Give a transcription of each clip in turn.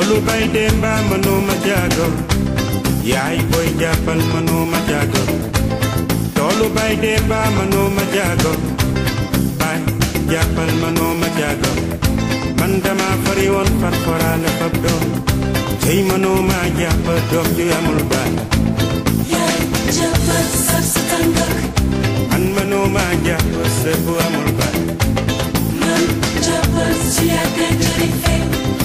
toolu bay demba mënuma jaago yaay boy jàppal mënuma jaago toolu bay demba mënuma jaago bay jàppal mënuma jaago man dama fari woon far foraale fab doom tey mënuma jàpp doom ju amul baay yaay jàppal sab si tàngak man mënuma jàpp sët bu amul baay man jàppal si yàggee njëriñ feeñ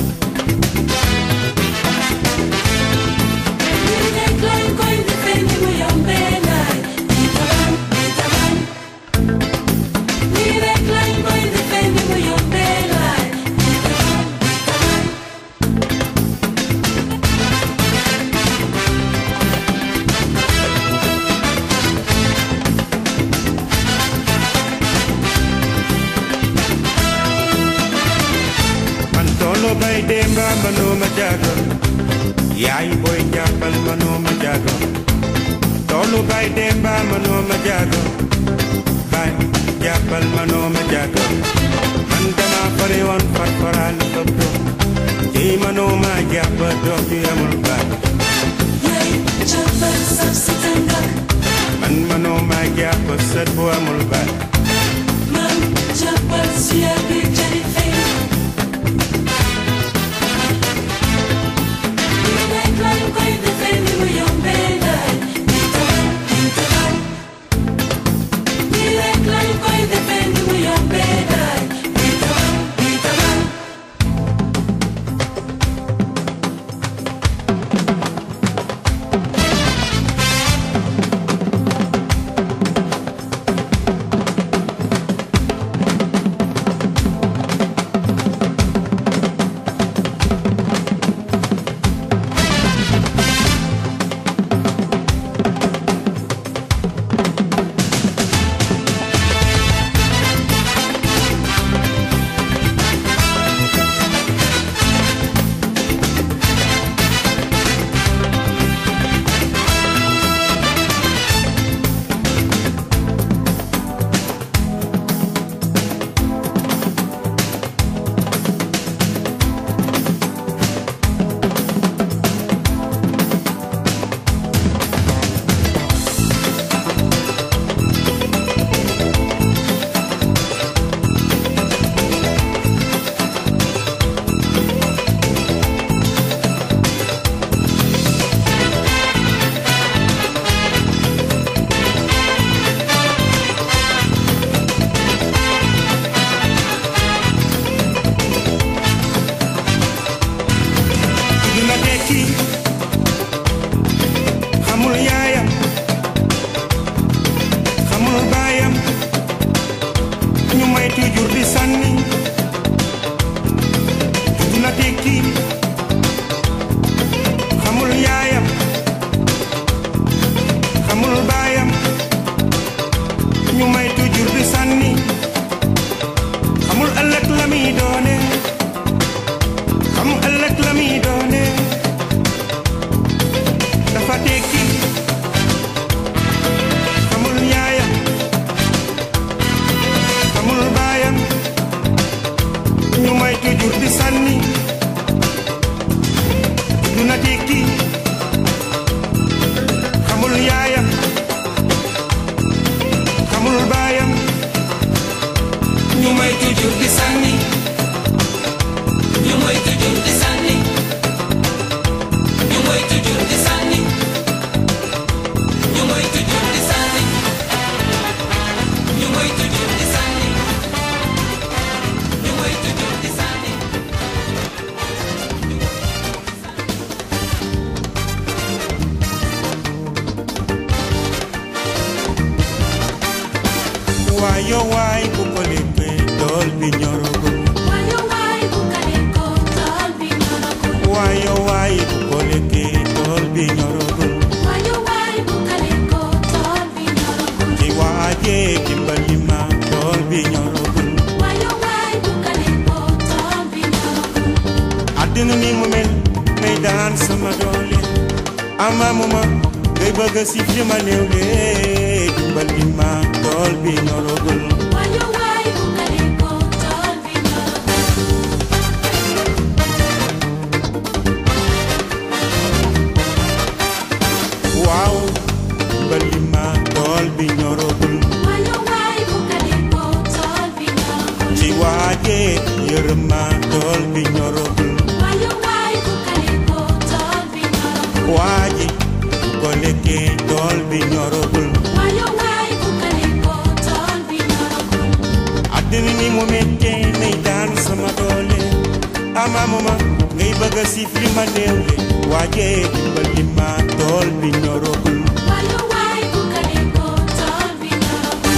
lii nekk lañ koy defee ni mu yombee laay di taban di taban lii nekk lañ koy defee ni mu yombee laay di taban di taban man toolu bay demba mënuma jaago yaay boy jàppal mënuma jaago toolu bay demba mënuma jaago bay jàppal mënuma jaago man dama fari woon far foral fab doom tey mënuma jàpp doom ju amul baay yaay jàppal sab si tàngak man mënuma jàpp sët bu amul baay man jàppal si yàggee njëriñ feeñ lii nekk lañ koy defee ni mu yombee laay di taban di taban lii nekk lañ koy defee ni mu yombee laay di taban di taban dina tekki xamul yaayam xamul baayam ñu may toujours di sànni dina tekki xamul yaayam xamul baayam ñu may toujours di sànni xamul ëllëg la muy doone xam ëllëg la muy doone dafa tekki xamul yaayam xamul baayam ñu may toujours di sànni duna tekki xamul yaayam xamul baayam ñu may toujours di sànni ñu mooy toujours di sànni ñu mooy toujours di sànni ñu mooy toujours di sànni ñu mooy toujours di sànni ñu mooy toujours di sànni waayo waay bu ko léppee tool bi ñoragul waayo waay bu kale ko tool bi ñoragul waayo waay bu ko léppee tool bi ñoragul waayo waay bu kale ko tool bi ñoragul ci waajee dimbali ma tool bi ñoragul waayo waay bu kale ko tool bi ñoragul àddina ni mu mel may daan sama doole amamuma ngay bëgg a siif li ma néew lee dimbali ma tool bi ñoragul waayo waay bu kale ko tool bi ñoragul ñoragul Wayu waay bu kaliko tool bi ñoragul. waa ji bu ko lekkee tool bi ñoragul Wayu waay bu kaliko tool bi ñoragul. àddina ni mu méttee nay daan sama doole amamuma ngay bëgg a siif li ma néew le waajee dimbali ma tool bi ñoragul Wayu waay bu kaliko tool bi ñoragul.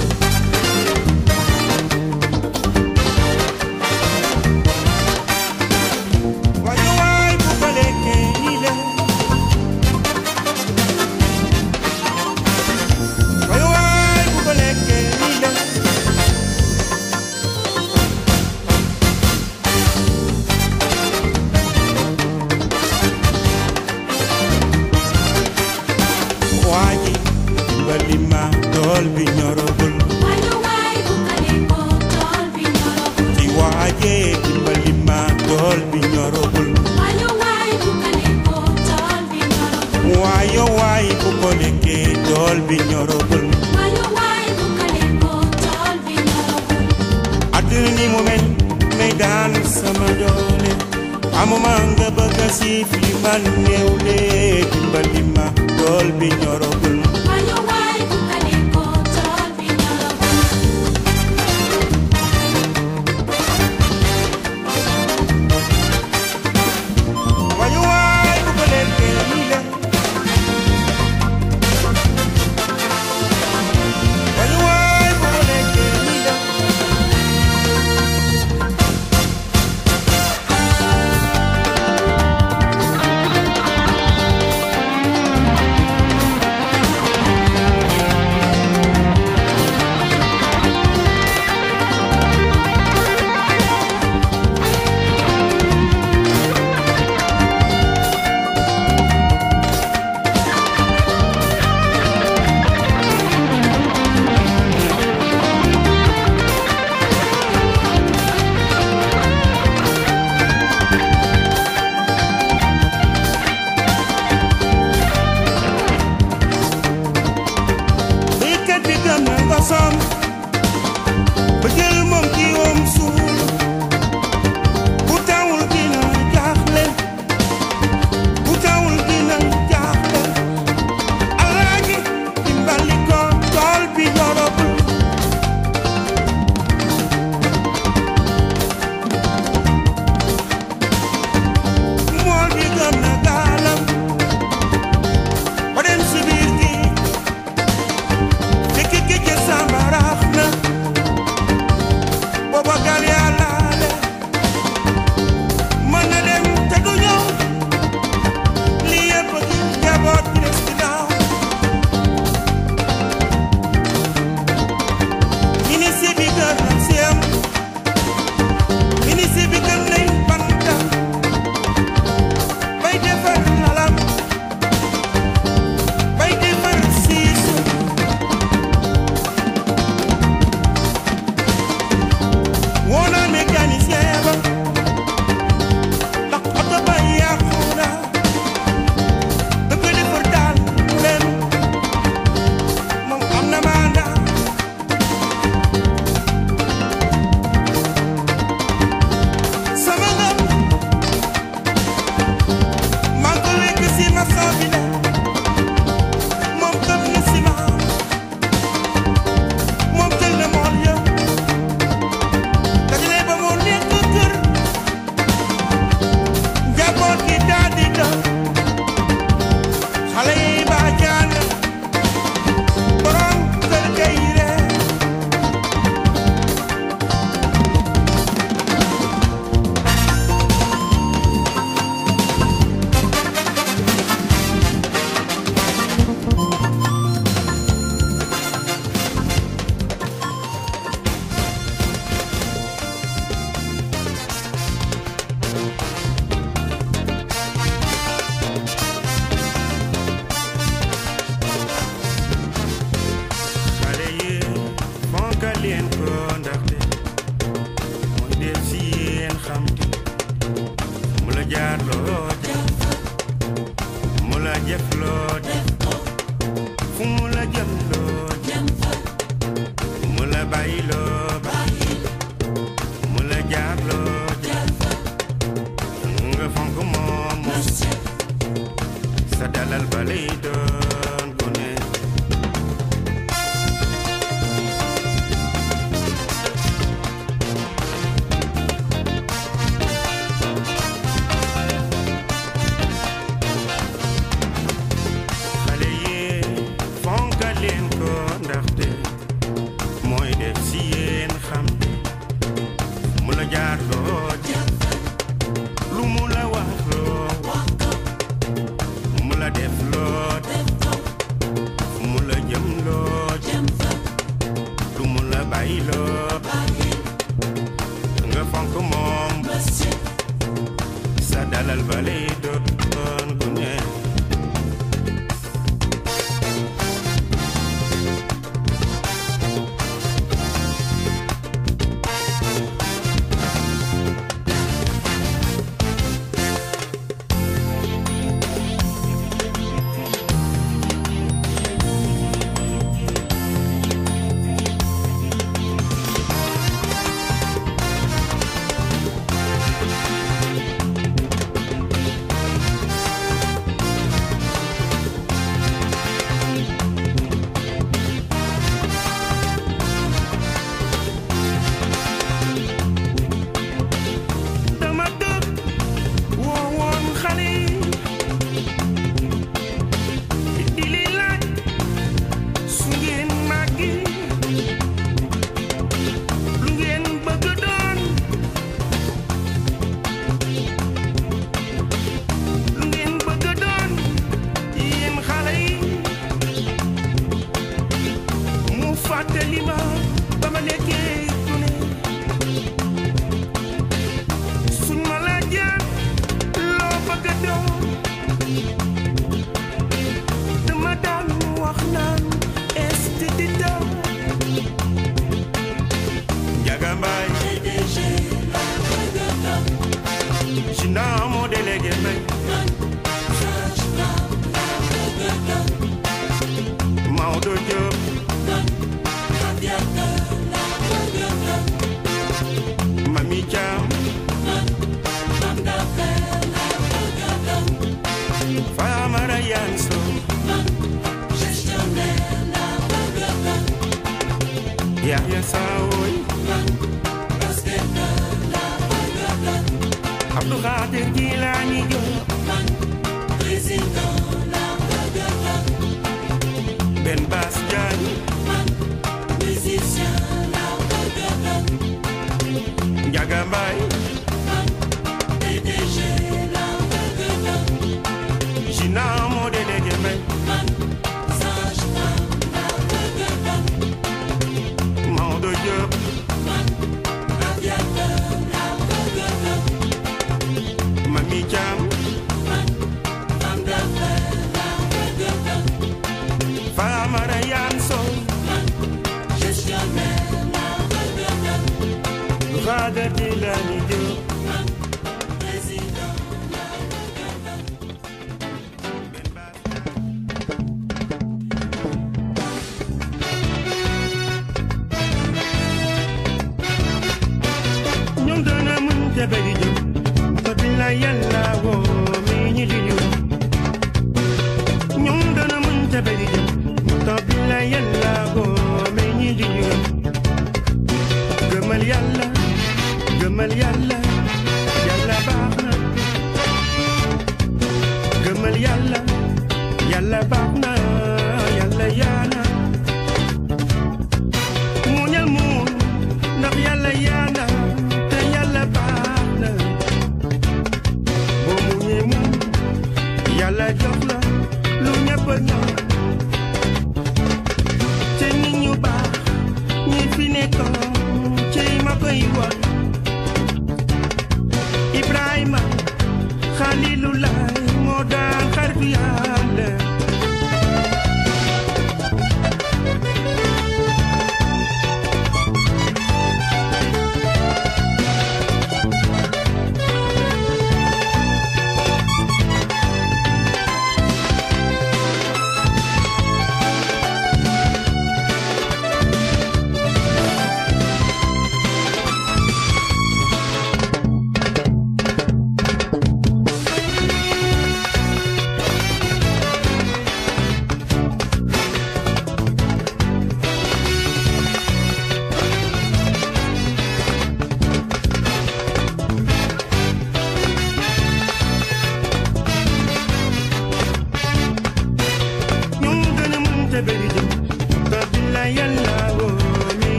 waaye waay bu ko lekkee nii la waaye waay bu ko lekkee nii la waa ji dimbali ma tool bi ñoragul Wayu waay bu kaliko tool bi ñoragul. ci waajee dimbali ma tool bi ñoragul Wayu waay bu kaliko tool bi ñoragul. waaye waay bu ko lekkee tool bi ñoragul Wayu waay bu kaliko tool bi ñoragul. àdduna ni mu mel may daan sama doole amuma nga bëgg a siif li man néew lee dimbali ma tool bi ñoragul Wayu waay bu kaliko tool bi ñoragul. waaye waay bu ko lekkee nii la waaye waay bu ko lekkee nii la dalal ba lay doon ku ne xale yi fonka leen ko ndaxte mooy def si yéen xam te mu la jaar loo lu mu la wax loo mu la def loo mu la jëm loo lu mu la bàyyi loo nga fonk moom sa dalal ba lay doon ku ne dama dëkk woo woon xale yi di li laaj su ngeen màggi lu ngeen bëgg doon lu ngeen bëgg doon yéen xale yi mu fàttali ma ba ma nekkee gune suñ ma laajee loo bëgg a doon dama daan wax naan esthétique Njaga Mbaay si naa moo délégué mbay Maodo Diop Mami Thiam Famara Yanso Yahya Saoy Abdou Khadir Jilani Diop Ben Bass Diagne Njaga Mbaay Gina moo délégué mbay Maodo Diop Mami Thiam Famara Yanso Khadir Jilani Diop Ben Bass Diagne ñoom dana mën ca bëri jëm te bila yàlla woo mi ñu di ñu ñoom dana mën ca bëri jëm te bila yàlla woo mi ñu di ñu gëmal yàlla gëmal yàlla yàlla baax na gëmal yàlla yàlla baax na yàlla yaana muñal muñ ndax yàlla yaana te yàlla baax na boo muñee muñ yàlla jox la lu ñëpp ñaan te nit ñu baax ñi fi nekkoon ci ma koy wax Ibrahima Xalilullah moo daan xaritu yàlla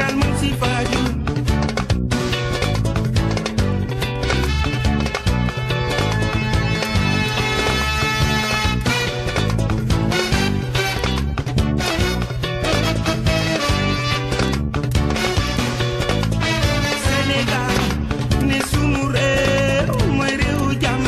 Sénégal mu si faaju Sénégal ne sunu réew mooy réewu jàmm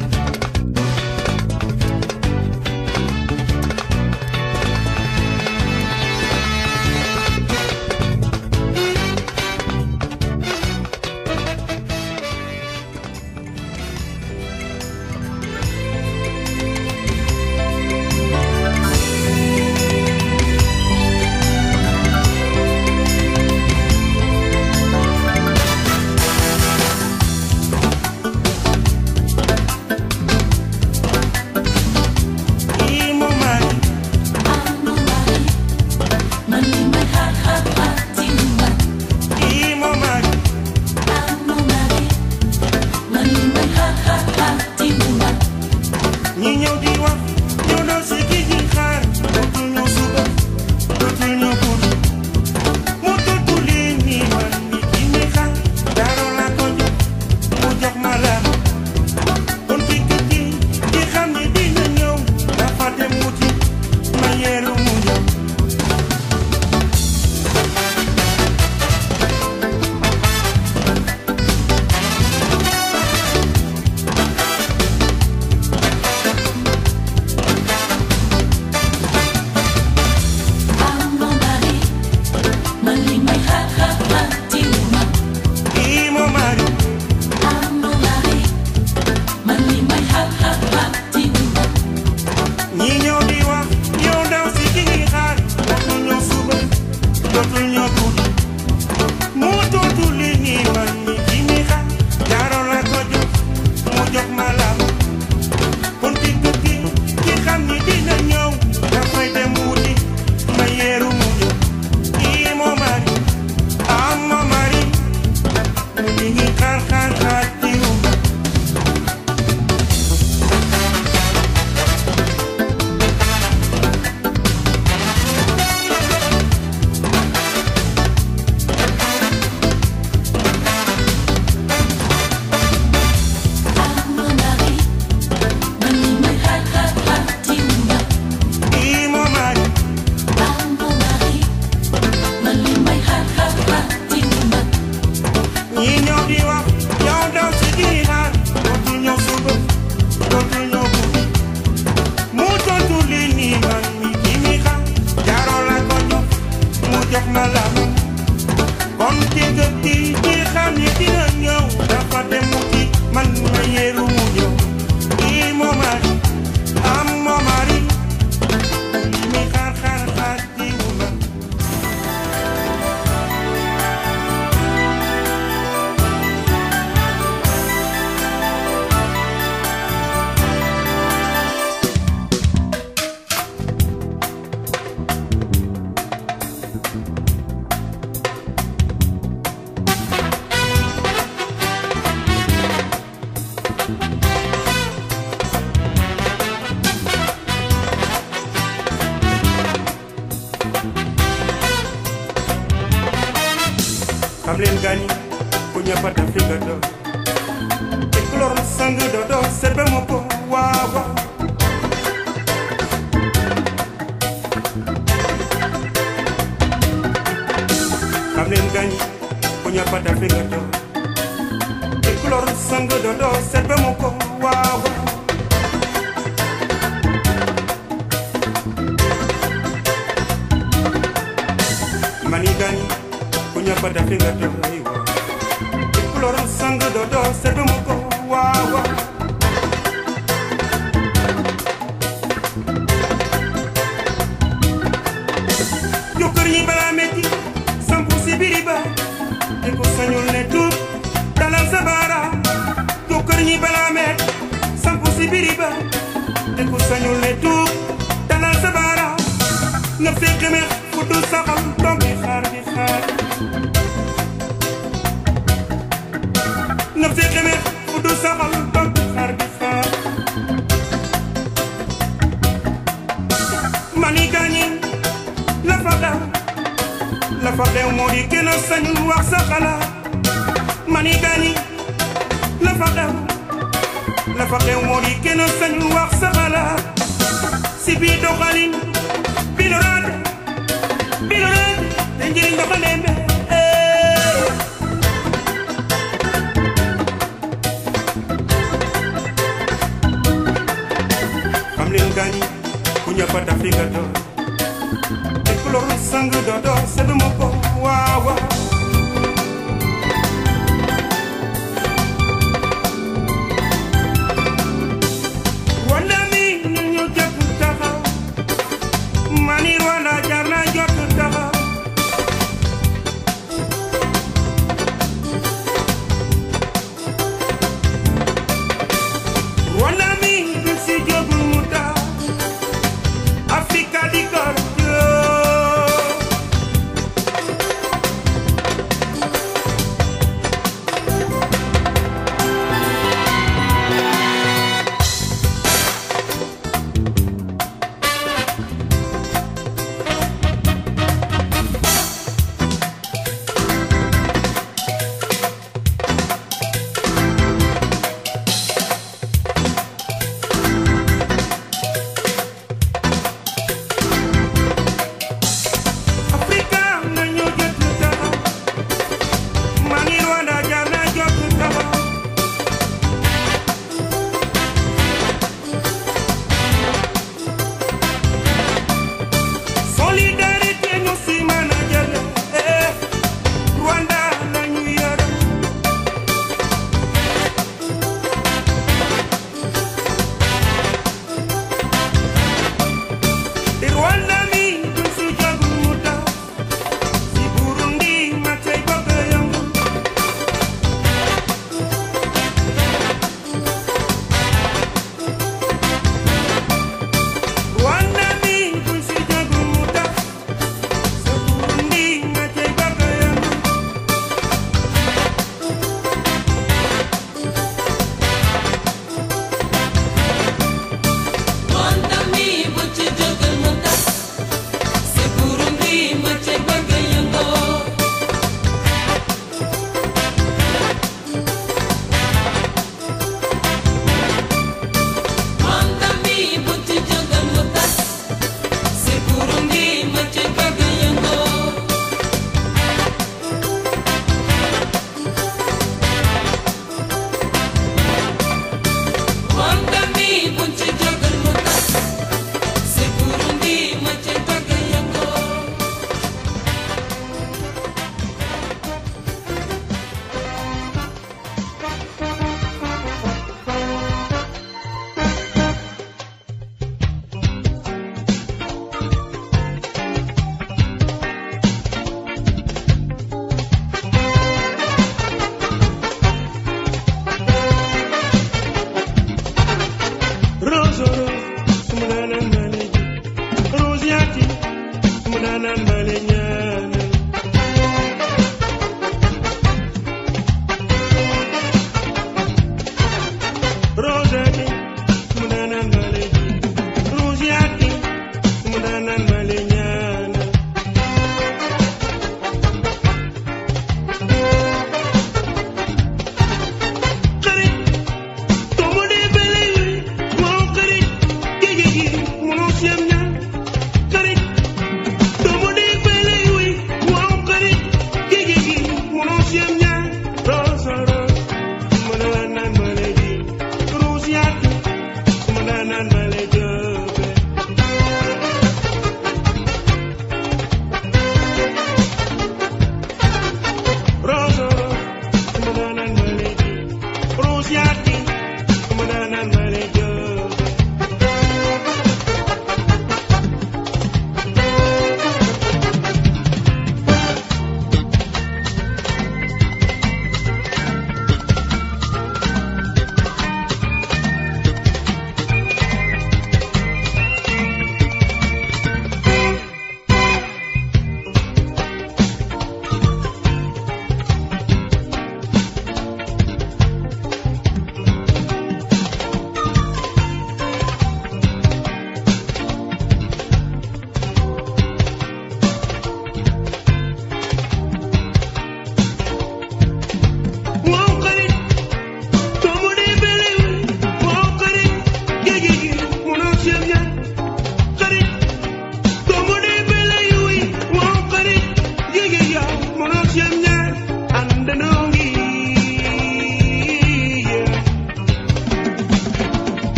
kii moo mari kii moo mari ñi ñëw di wax ñoo doon si kii di xaar dootul ñëw suba dootul ñëw guddi mu tontu lii nii man mi kii mi xaar daaroo laa ko jox mu jox ma la kon ci kër gi di xam ni dina ñëw dafa dem wuti ma yeeru mu ñëw kii moo mari ñi ñëw di wax yow ndaw si ki ngi xaar dootul ñëw suba dootul ñëw guddi mu tontu li nii man mi ki mi xaar jaaroo la ko jox mu jox ma la kon ci kër gi ki xam ni dina ñëw dafay dem wuti ma yeeru mu ñëw kii moo mari am moo mari mu ngi ngi xaar xaar xaar ci rumba kii moo mari ñi ñëw di wax yow ndaw si di xaar dootul ñëw suba dootul ñëw guddi mu tontu li nii man mi ki mi xaar jaaroo la ko jox mu jox ma la kon ci gëp gi ñi xam ni dina ñëw dafa dem wuti man ma yeeru mu ñëw kii moo mari am moo mari li mi xaar xaar xaar ci wu ma xam leen gaañi ku ñëppata fi nga doon te kulóor sang dodo serbe mo ko waaw waaw xam leen gaañi ku ñëppata fi nga doon te kulóor sang dodo serbe mo ko waaw waaw mani gaañi ku ñëppata fi nga doon ay waaw te kulóor sang dodo serbe mo ko waaw waaw jokkër ñi balaa metti sampu si biri ba te ko sañul ne tuut dalal sa baaraam jokkër ñi balaa metti sampu si biri ba te ko sañul ne tuut dalal sa baaraam nga fekk me fu du saxal toog di xaar di xaar nga fekk me fu du saxal toog di xaar di xaar mani gaañi la fa daw la fa xew moo di gën a sañu wax sa xalaat mani gani la fa xew la fa xew moo di gën a sañu wax sa xalaat si biir doxalin bi la raate bi la raate te njëriñ dafa nembe xam leen gani ku ñëppa tafi nga doon te ku loru sang dodo sedd ma ko waaw waaw wanda mi ñu ñu jot taxaw mani wanda jar na jot taxaw wanda mi ñu si jógul mu tax Africa di kor joo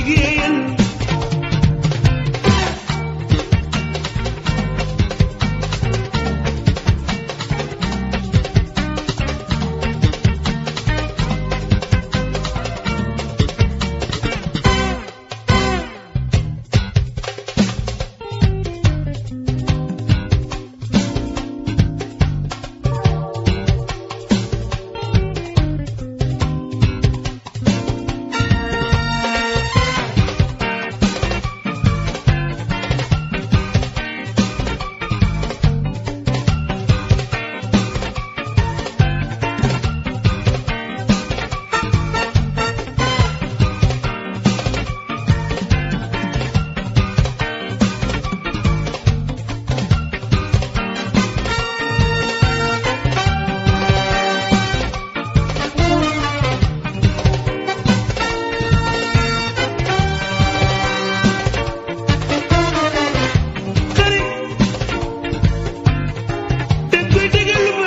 liggéeyal xarit te koy déggal ma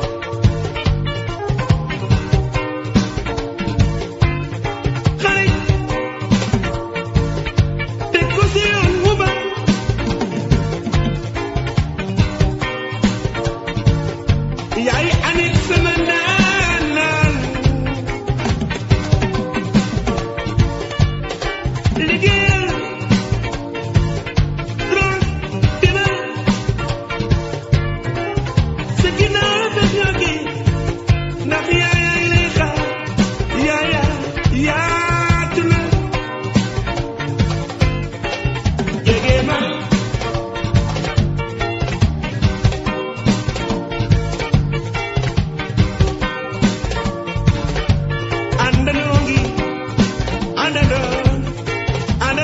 xarit te ko si yoon mu ba yaay anik sama naanaan liggéeyal Ron dina sa ginnaaw bés ñoo gi ndax yaayaay lay xaar yaaya yaatu na jege ma àndandoo ngi àndandoo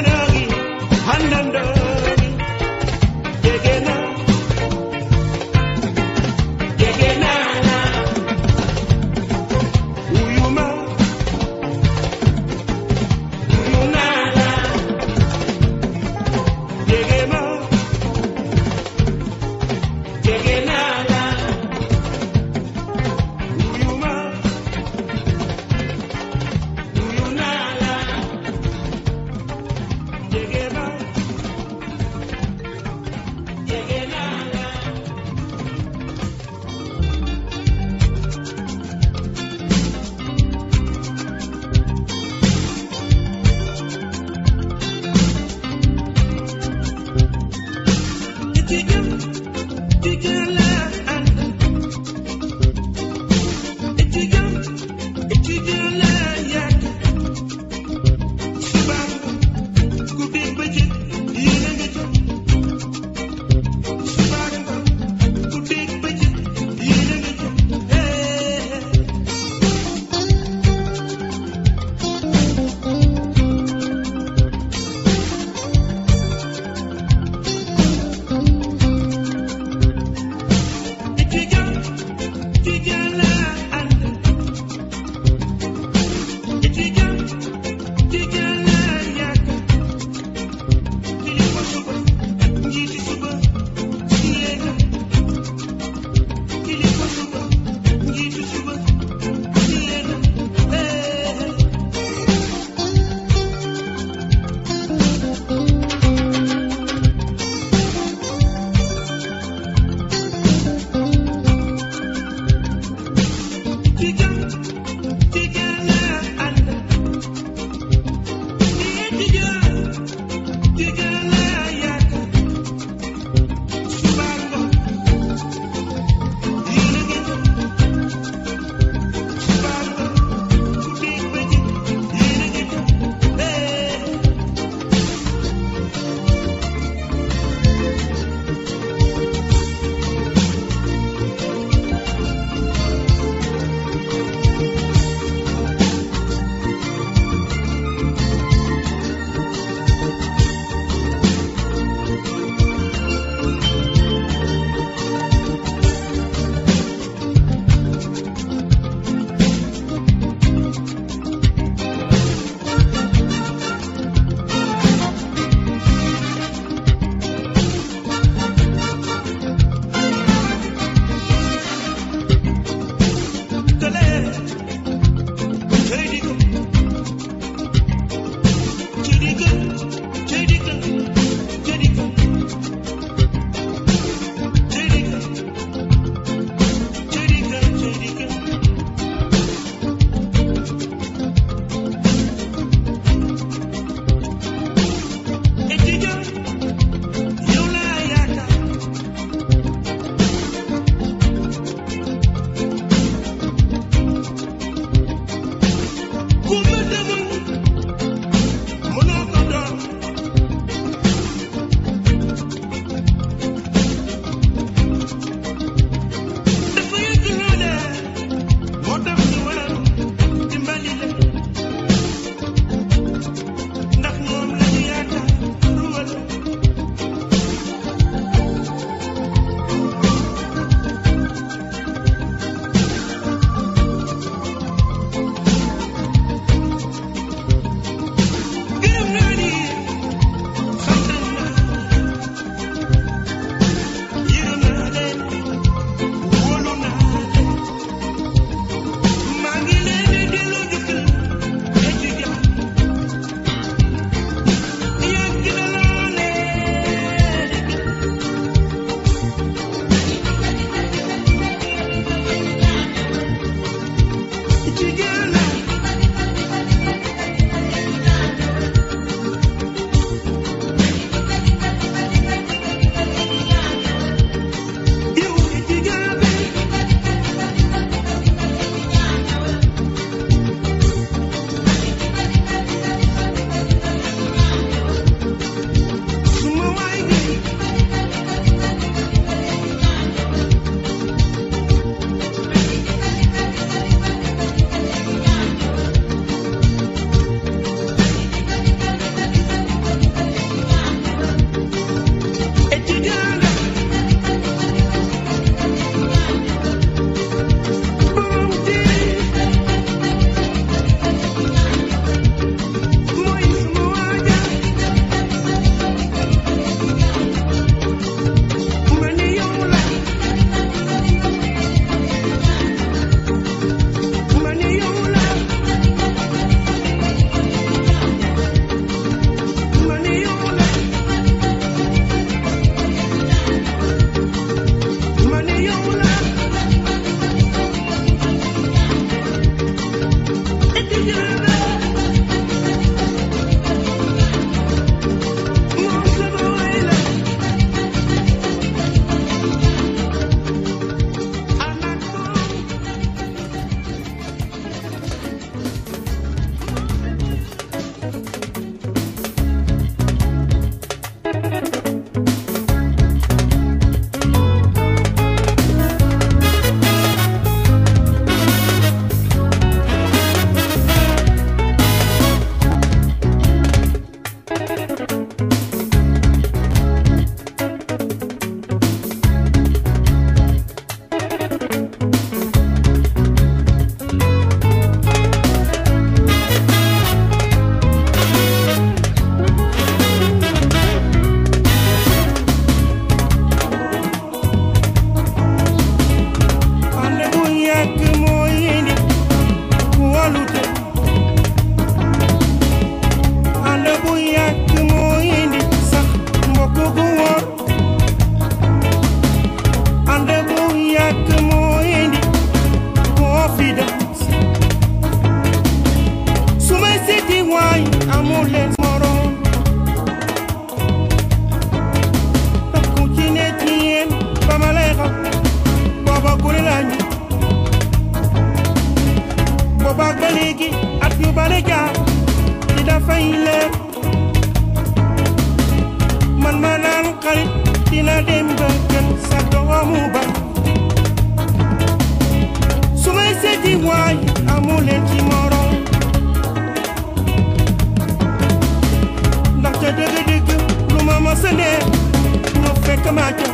ne ñu fekk ma ca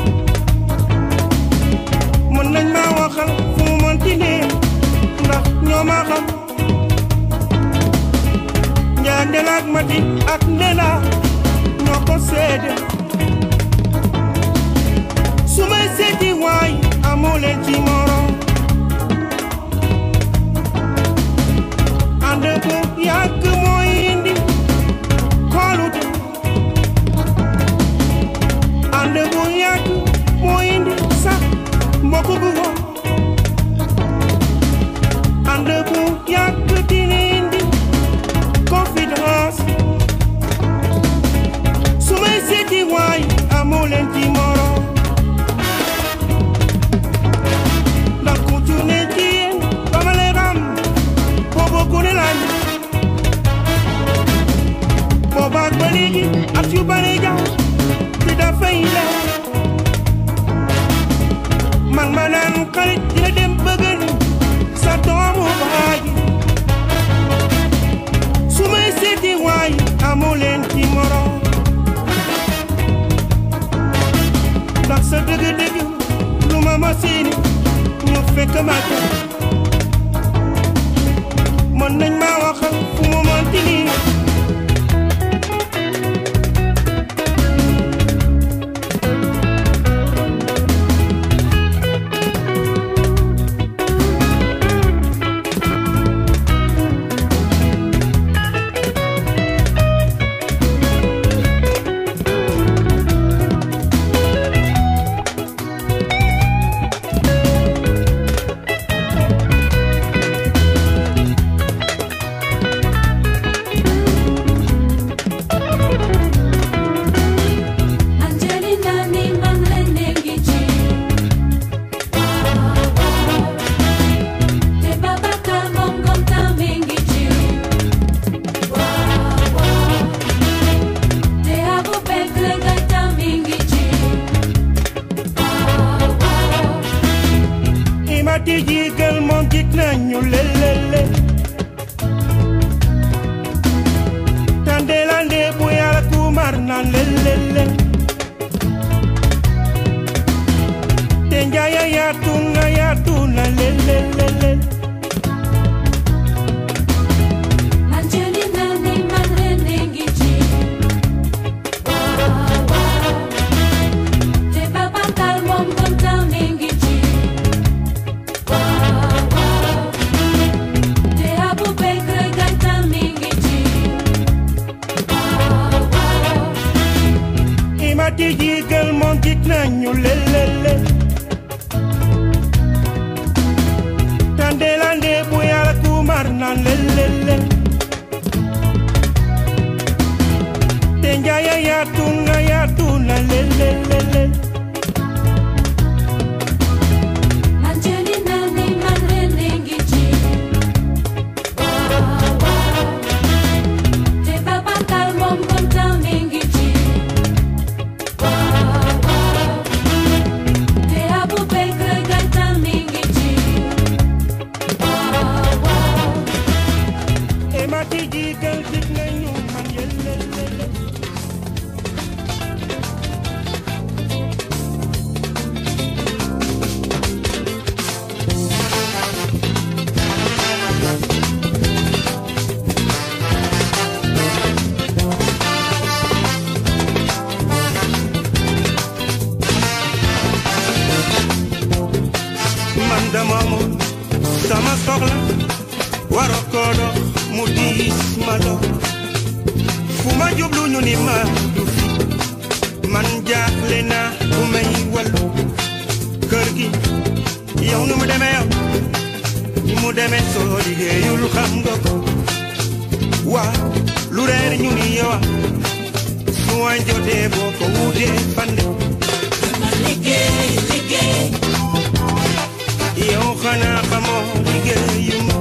mën nañ ma waxal fu mu mënti ne ndax ñoo ma xam njaa ndelaak mati ak ndela ñoo ko seede su may seeti waay amoo leen ci morom ànd bu yàgg mooy indi kóolute ànd bu yàgg mooy indi sax mbokk gu wóor ànd bu yàgg dina indi confidence su may seeti waay amoo leen ci morom ndax ku ci ne ci yéen ba ma lay xam boobu gune lañ boobaak ba léegi at yu bare jaaw te dafay leer man ma naan xarit dina dem bëggal sa doomu baay su may seeti waay amoo leen ci morom ndax sa dëgg-dëgg lu ma ma seeni ñu fekk ma ca mën nañ ma waxal fu mu mënti nii Angelina ni man rene ngi ci te Babacar moom comme tamit ngi ci te Aboubacar nga tamit ngi ci imati jigal moom jik nañu lelele tandelande bu yàlla kumar naan lelele te njaaya yaatu na yaatu na lelele Angelina ni man rene ngi ci te Babacar moom comme tamit ngi ci te Aboubacar nga tamit ngi ci imati jigal moom jik nañu lelele tandelande bu yàlla kumar naan lelele te njaaya yaatu na yaatu na lelele Angelina ni man rene ngi ci te Babacar moom comme tamit ngi ci te Aboubacar nga tamit ngi ci imati jigal jik nañu man yelelele man dama moom sama soxla waroo ko dox mu diis ma dox fu ma jublu ñu ni ma du fi man jaaxle naa ku may wallu kër gi yow nu mu demee yow ni mu demee soo liggéeyul xam nga ko waa lu reer ñu ni yow su wañ jotee boo ko wutee fande yow xanaa xamoo liggéeyuma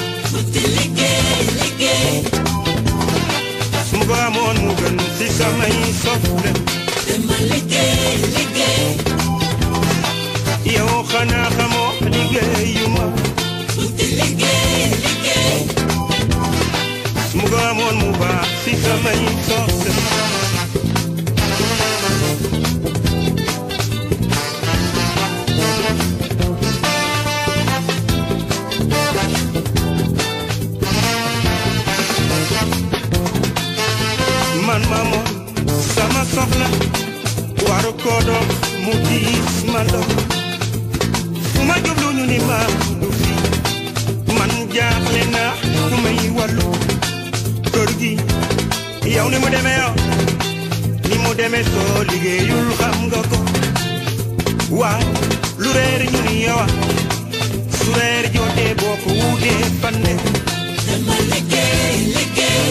su ma ko amoon mu gën si samay soxla yow xanaa xamoo liggéeyuma su ma ko amoon mu baax si samay soxla man ma moom sama soxla waru ko dox mu diis ma dox fu ma jublu ñu ni ma du fi man jaaxle na fu may wàllu kër gi yow ni mu demee yow ni mu demee soo liggéeyul xam nga ko waaw lu reer ñu ni yow su reer jotee boo ko wuutee fande dama liggéey liggéey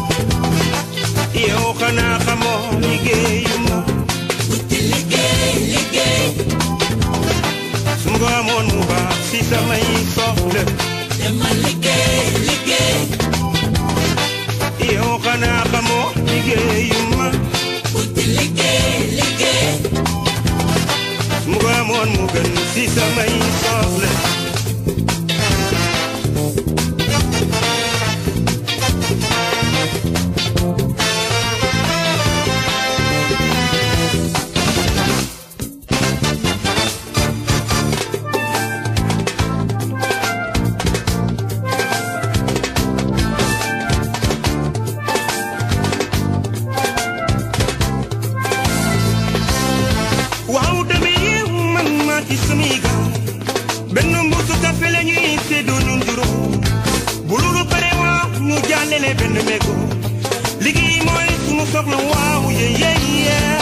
yow xanaa xamoo liggéeyu ma wuti liggéey liggéey su ma ko amoon mu baax si samay soxla dama liggéey liggéey yow xanaa xamoo liggéeyu ma wuti liggéey liggéey su ma ko amoon mu gën si samay soxla waaw deme yeew man maa ci samay gaaw benn mbuusu kafe la ñuy séddoo ñun juróom bu loolu pare waaw ñu jàllale benn mégo liggéey mooy sunu soxla waaw yee yee yee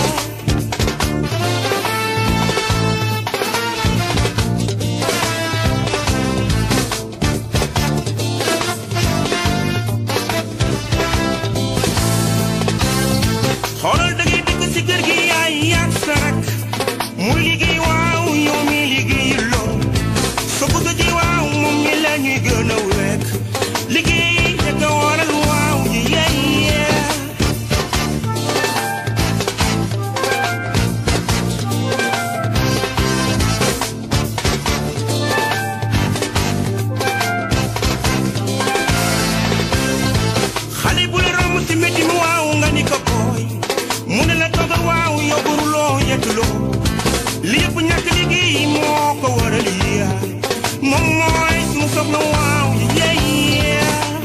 xoolal da ngay dëkk si kër gi yaay yaag sa rak mu liggéey waaw yow mi liggéey loo sa bëgg ji waaw moom mi la ñuy gën a wekk liggéey rek a waral waaw yi yee yee xale bu la romb si métti mi waaw nga ni ko booy mu ne la toogal waaw yow buruloo yettuloo li yëpp ñàkk liggéey moo ko waral yaay moom mooy sunu soxla waaw yee yee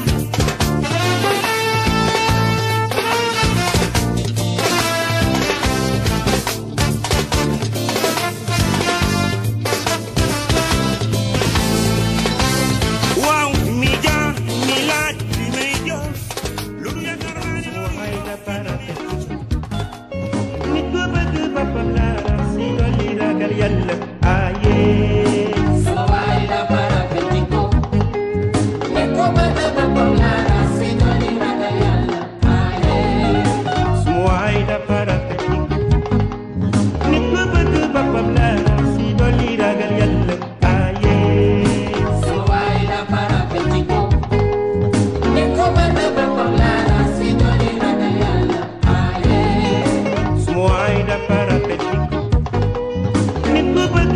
waaw mi jaar mi laaj bi may jëf loolu yaakaar naa ne waxay na parate nit ku bëgg boppam la si dolli ragal yàlla aye sama waay la parapetiko ne ko bëgg boppam laa si dooni ragal yàlla aaye suma waay da parate nit ku bëgg boppam la si dolli ragal yàlla aye sama waay la parapetiko ne ko bëgg boppam laa si dooni ragal yàlla aaye suma waay da parate nit ku bëgg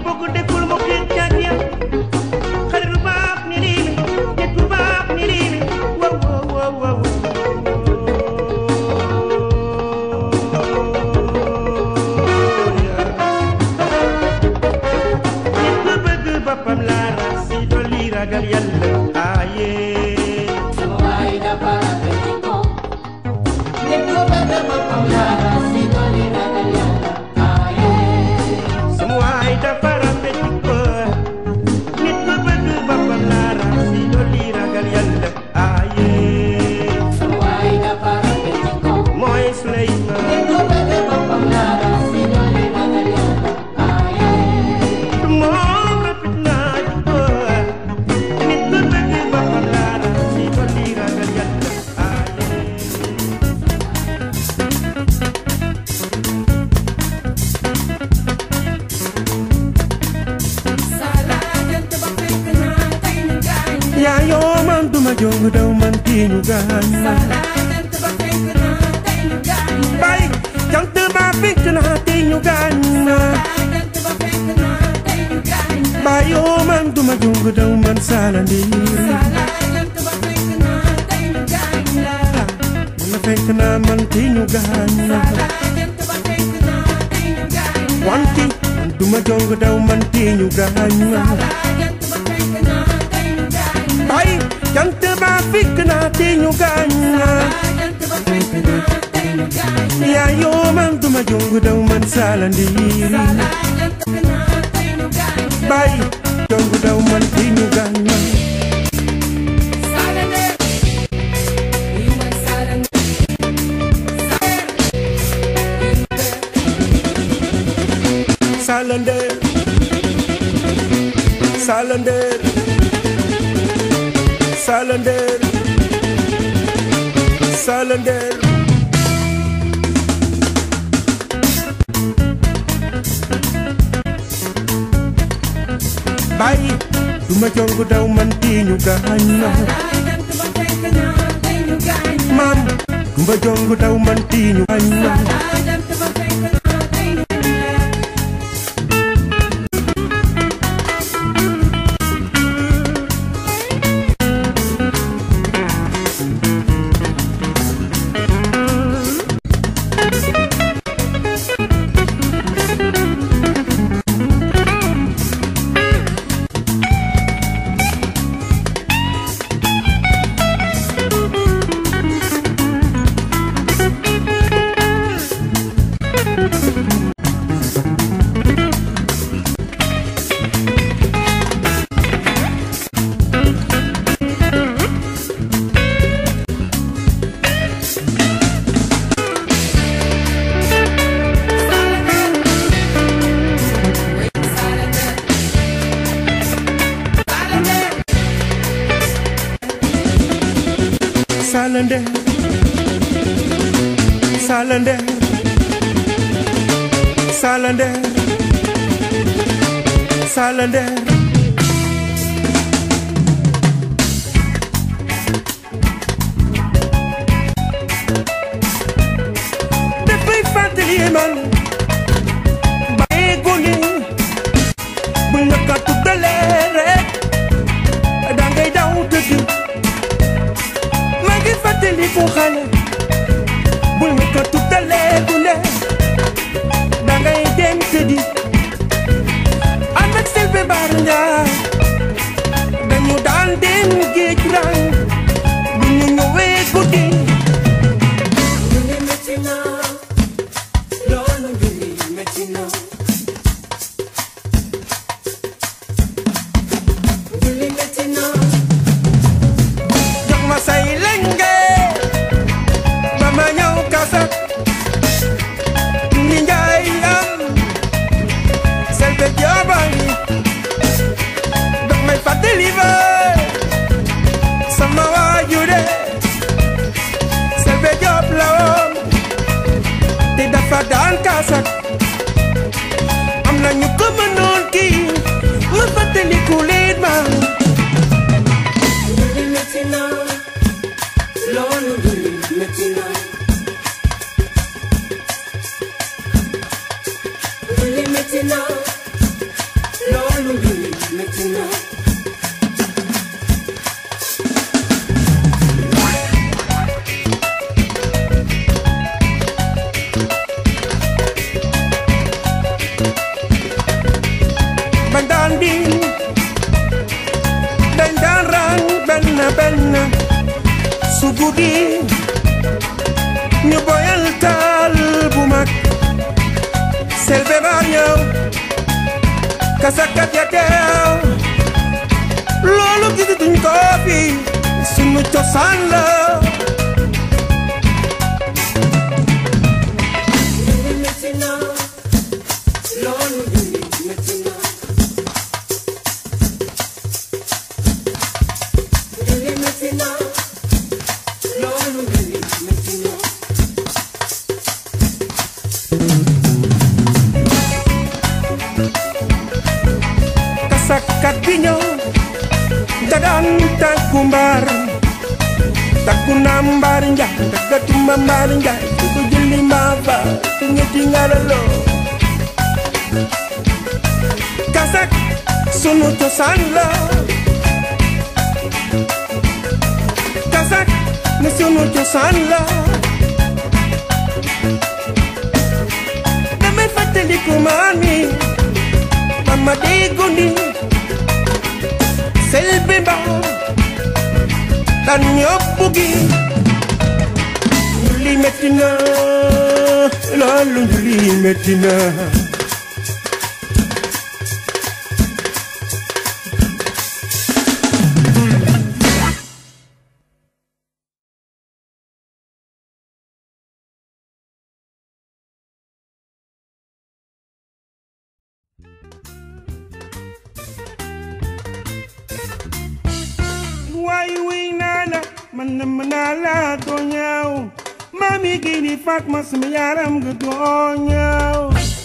ko deful mu xiir caag ya xarit bu baax ni lii la nit bu baax ni lii la wow wow wow wow nit ku bëgg boppam laa rasi dolli ragal yàlla aaye sama waay dafa rafet ko nit ku bëgg boppam laa rasi dolli ragal yàlla aaye mooy Suleymaan moom rafet naa di ko nit ku bëgg boppam laa rasi dolli ragal yàlla aaye yaa yoo man duma jong daw man tiiñu gaañ bay jant ba fekk naa tiiñu gaañ bay yoo man duma jong daw man saala ndiir man fekk naa man tiiñu gaañ wanti man duma jong daw man tiiñu gaañ bay jant ba fekk naa tiiñu gaañ yaa yoo man duma jong daw man saala ndiir bay jong daw man tiiñu gaañ Salander Salander Salander Salander Bàyyi duma jongu daw man tiiñu gaañ ma maam duma jongu daw man tiiñu gaañ ma Salander Salander Salander Salander dafay fàttali man bàyyi gone bu nga ko tuddalee rek dangay daw tëdd maa ngi fàttali fu xale bul nga ko tuddalee gune dangay dem tëddi ànd ak Selbe Baara Njaay dañu daan dem géej rang bu ñu ñëwee guddi jox ma say lenge ba ma ñëw kasa ni njaay am Selbe Joobaay su guddi ñu boyal taal bu mag selbe bar ñëw kasakat ya teew loolu gisatuñ ko fi sunu cosaan la kasakat bi ñëw dagaan tàkku mbaar takku naa mbaar njaay tàggatuma mbaar njaay su ko julli maa fa te ñetti ngaralo kasak sunu cosaan la kasak ne sunu cosaan la damay fàttaliku maa ni mama dey gondi selbe ba tan ñëpp gi njuli metti na loolu njuli metti na waay wuy naa la man na mën naa la doo ñaaw mami gi di fat ma sama yaram nga doo ñaaw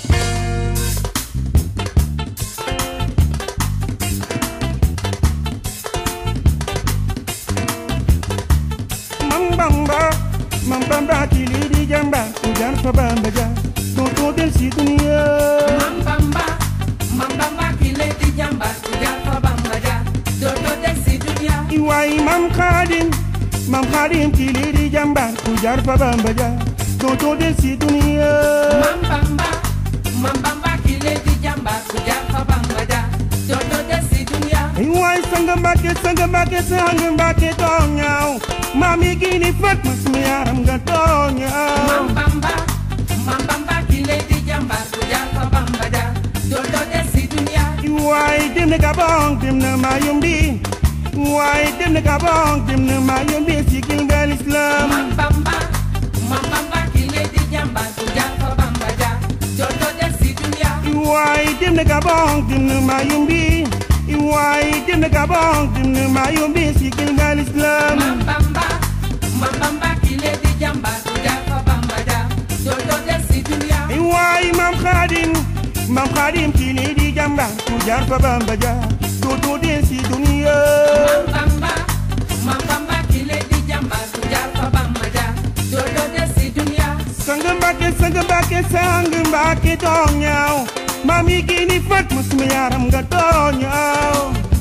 mam bamba mam bamba kili di jamba ku jar fa bamba ja doo doo del si duniya Mambamba, mambamba kile di jamba, kujar fa bamba ja, dodo desi dunia. waay mam xaadim mam xaadim kili di jamba ku jar fa bamba ja doo doo del si duniya Mambamba, mambamba kile di jamba, kujar fa bamba ja, dodo desi dunia. ay waay sanga mbàkke sanga mbàkke sanga mbàkke doo ñaaw mami gi ni fat ma sama yaram nga doo ñaaw Mambamba, mambamba kile di jamba, kujar fa bamba ja, dodo desi dunia. waay dem na Gabon dem na Mayombe waay dem na Gabon dem na Mayombe sigil nga l'islam Mambamba, mambamba kile di jamba, kujar fa bamba ja, dodo desi dunia. waay dem na Gabon dem na Mayombe waay dem na Gabon dem na Mayombe sigil nga l'islam Mambamba, mambamba kile di jamba, kujar fa bamba ja, dodo desi dunia. waay mam xaadim mam xaadim ci lii di jàmba ku jaar fa Bamba ja dootu dee si duniya Mambamba, mambamba kile di jamba, kujar fa bamba ja, dodo desi dunia. sang mbàkke sang mbàkke sang mbàkke doo ñaaw maam yi gi ni fat ma suma yaram nga doo ñaaw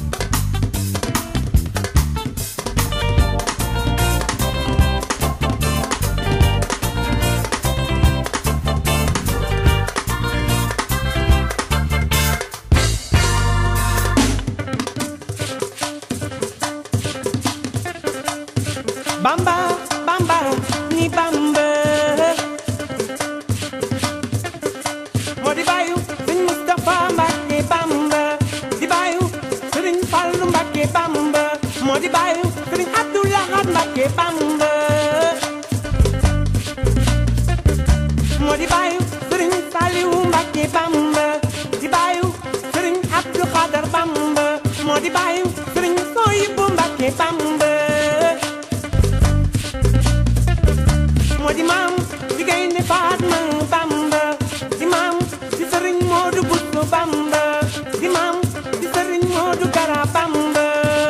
Bamba, bamba, ni bamba. moo di bàyyu sëñ Moustapha Mbacke Bamba di bàyyu sëriñ Fallu Mbacke Bamba moo di bàyyu sëriñ Abdou Lahad Mbacke Bamba moo di bàyyu sëriñ Saliou Mbacke Bamba di bàyyu sëriñ Abdou Khadar Bamba moo di bàyyu sëriñ Soyibu Mbacke Bamba moo di maam di gaynde Fatma Bamba di maam di sëriñ Moodu Bustu Bamba di maam di sëriñ Moodu Kara Bamba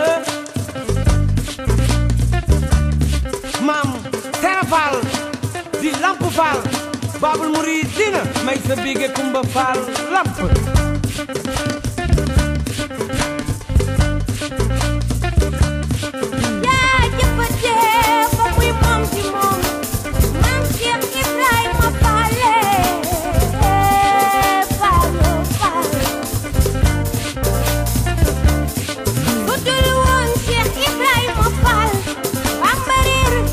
maam Sera Fall di Lamp Fall Babul Muridina may sa bige Kumba Fall Lamp yaa jëfandee ba muy moom ci moom maam Cheikh Ibrahima Faale Faalo Faal bu dul woon Cheikh Ibrahima Faal Bamba réer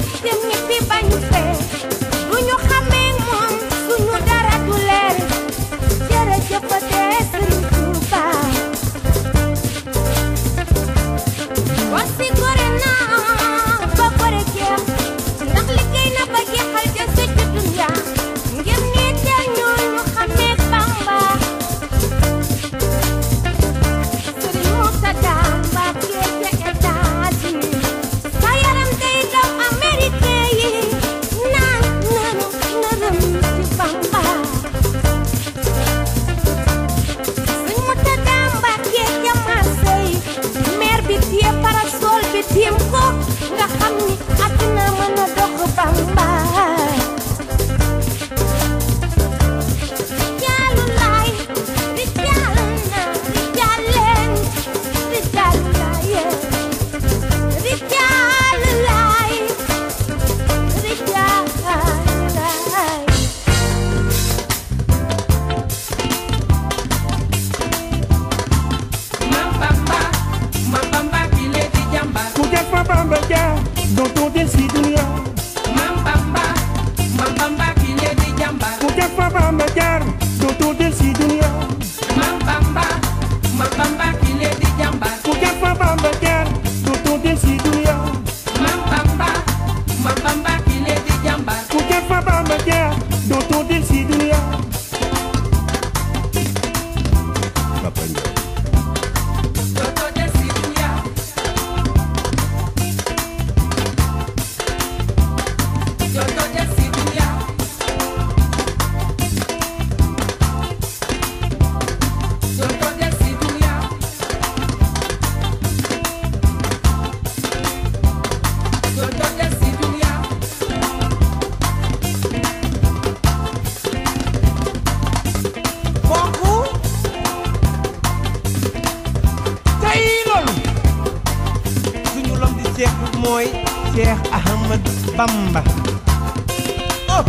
mooy Cheikh Ahmad Bamba oh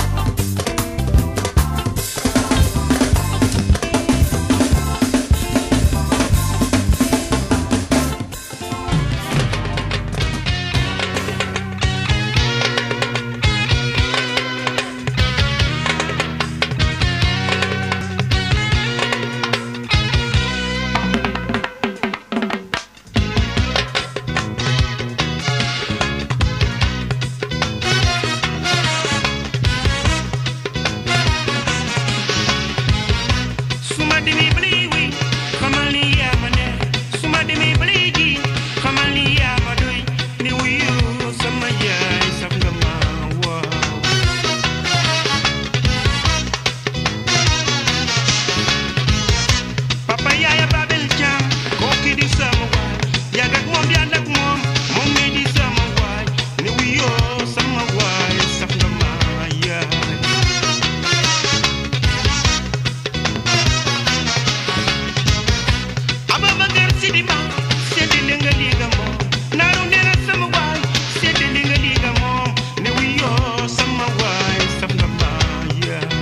su ma demee ba lay wéy xamal ni yaa ma neex su ma demee ba lay ji xamal ni yaa ma doy ni wuyu sama yaay saf nga ma waaw papa yaaya babel caam kooki di sama waay yàgg ak moom di ànd ak moom moom mi di sama waay ni wuyu sama waay saf nga ma yaay Ababakar Sidima séddale nga lii nga moom naaru nee na sama waay séddale nga lii nga moom ne wuyoo sama waay saf nga maa yaay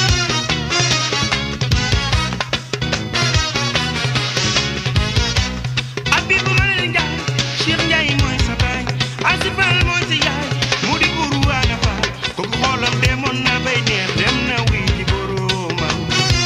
Abibu Malal Njaay Cheikh Njaay mooy sa baay Asifal mooy sa yaay mu di guru waana fa kooku xoolam demoon na bay neex dem na wuy ji boroomam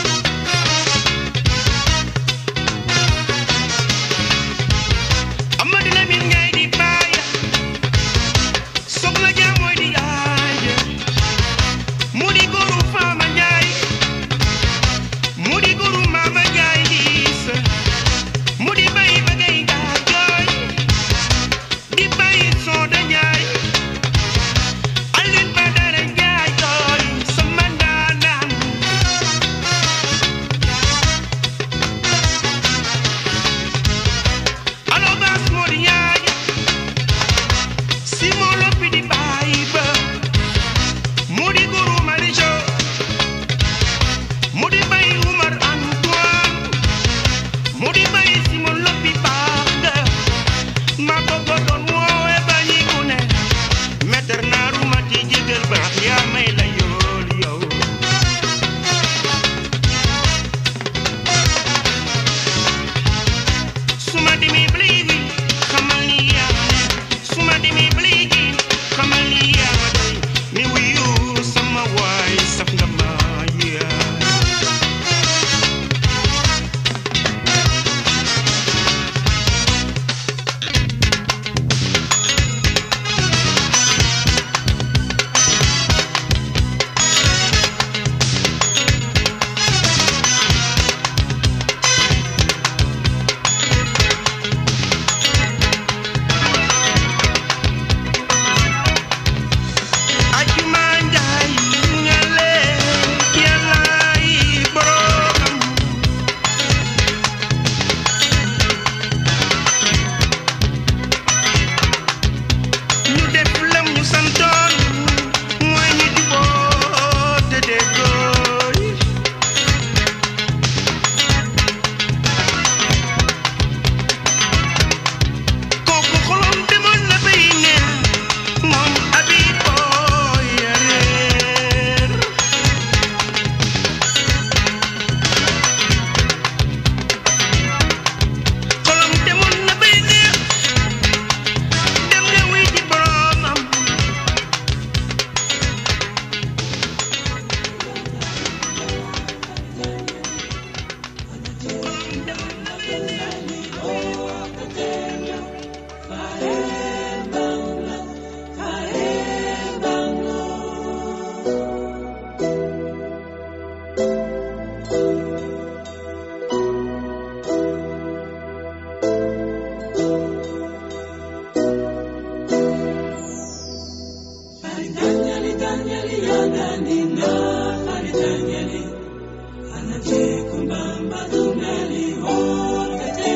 Amady Lamine Ndiaye di baaya soxna Dia mooy di yaaya mu di góoru Fama Ndiaye mu di góoru Mama Ndiaye di sa mu di bay ba ngay gaa jooy di bay Soda Ndiaye Alioune Badara Ndiaye jooy sama ndaanaan Allo Bass moo di yaay Simon Lopi di baay ba mu di guru Marijo mu di bay Umar Antoine mu di bay Simon Lopi baax nga ma bëgg doon woowe ba ñi ku ne maître naaru ma ci jégal baax yaa may la yool yow suma demee ba léegi xamal ni yaa ma neex suma demee ba léegi xamal ni yaa ma doy ni wuyu sama waay saf nga ma yaay Ajuma Njaay ngale yàllaay boroomam ñu def lam ñu santoon mooy ñu juboo te déggooy kooku xolom demoon na bay neex moom abi booy yareer xolom demoon na bay neex dem nga wuy ji boroomam Anachekumbamba tunali wote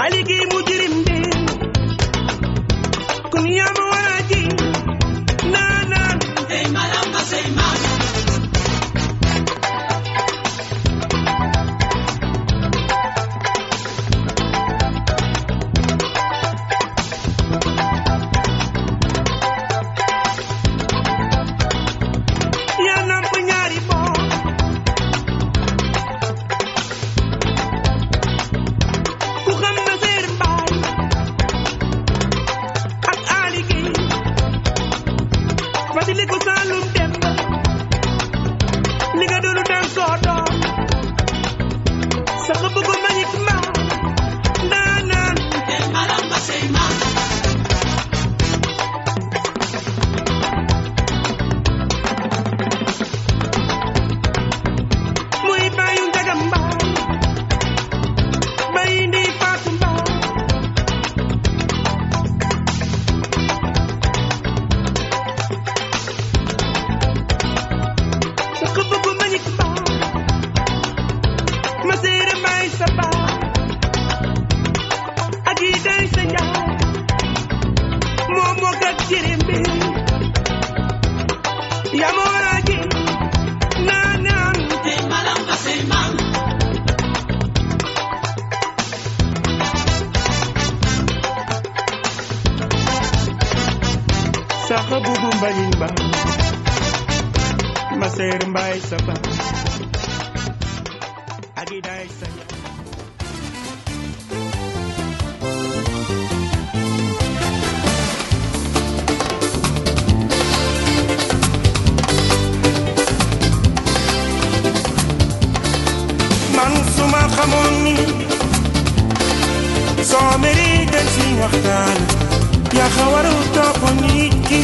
aligi mujrim bi kun yama waraji nanan yaa namp ñaari boor ku xam na seer mbaay ak aali gi fadili ko saalum dem li nga doonu daan soo doom sax bëggu mañik ma ndaanaan muy bàyyu njaga mbaay bay ndi faatu mbaay sa ko bëggu mañik mbaay ma séere mbaay sa baay ak yi day sa njaay moo moo gat jirim bi yaa ma war a ji naan naan saxa bubu mbañin ba ma seer mbaay sa ba agi day sa man suma xamoon ni soo mérite si waxtaan yaa xa waru topp nit ki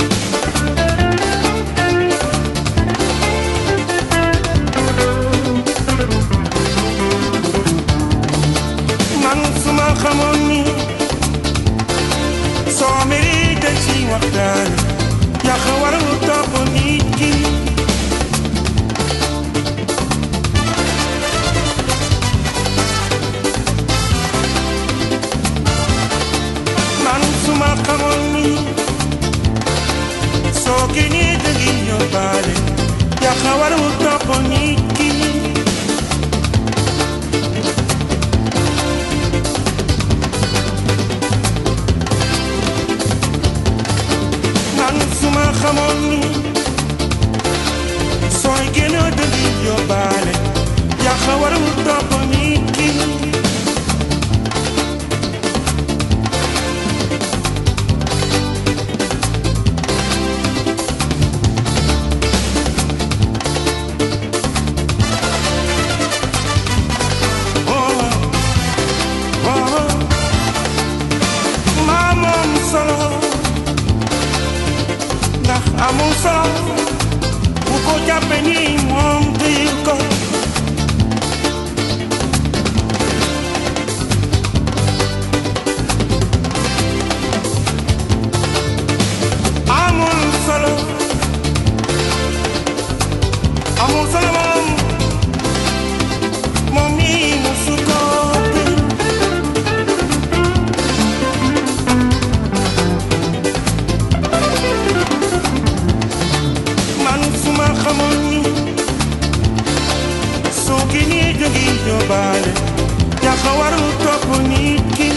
man suma xamoon ni soo mérite si waxtaan yaa xa waru topp nit ki man suma xamoon ni soo génnee da ngi yóbbaale yaa xa waru topp nit ki man suma xamoon ni sooy génnee da ngi yóbbaale yaa xa waru topp nit ki maa moom solo ndax amul solo bu ko jàppe ni moom tëyil ko amul solo amul solo moom moom mii musu ko tëy man suma xamoon ni soo génnee da ngi yóbbaale yaa xa waru topp nit ki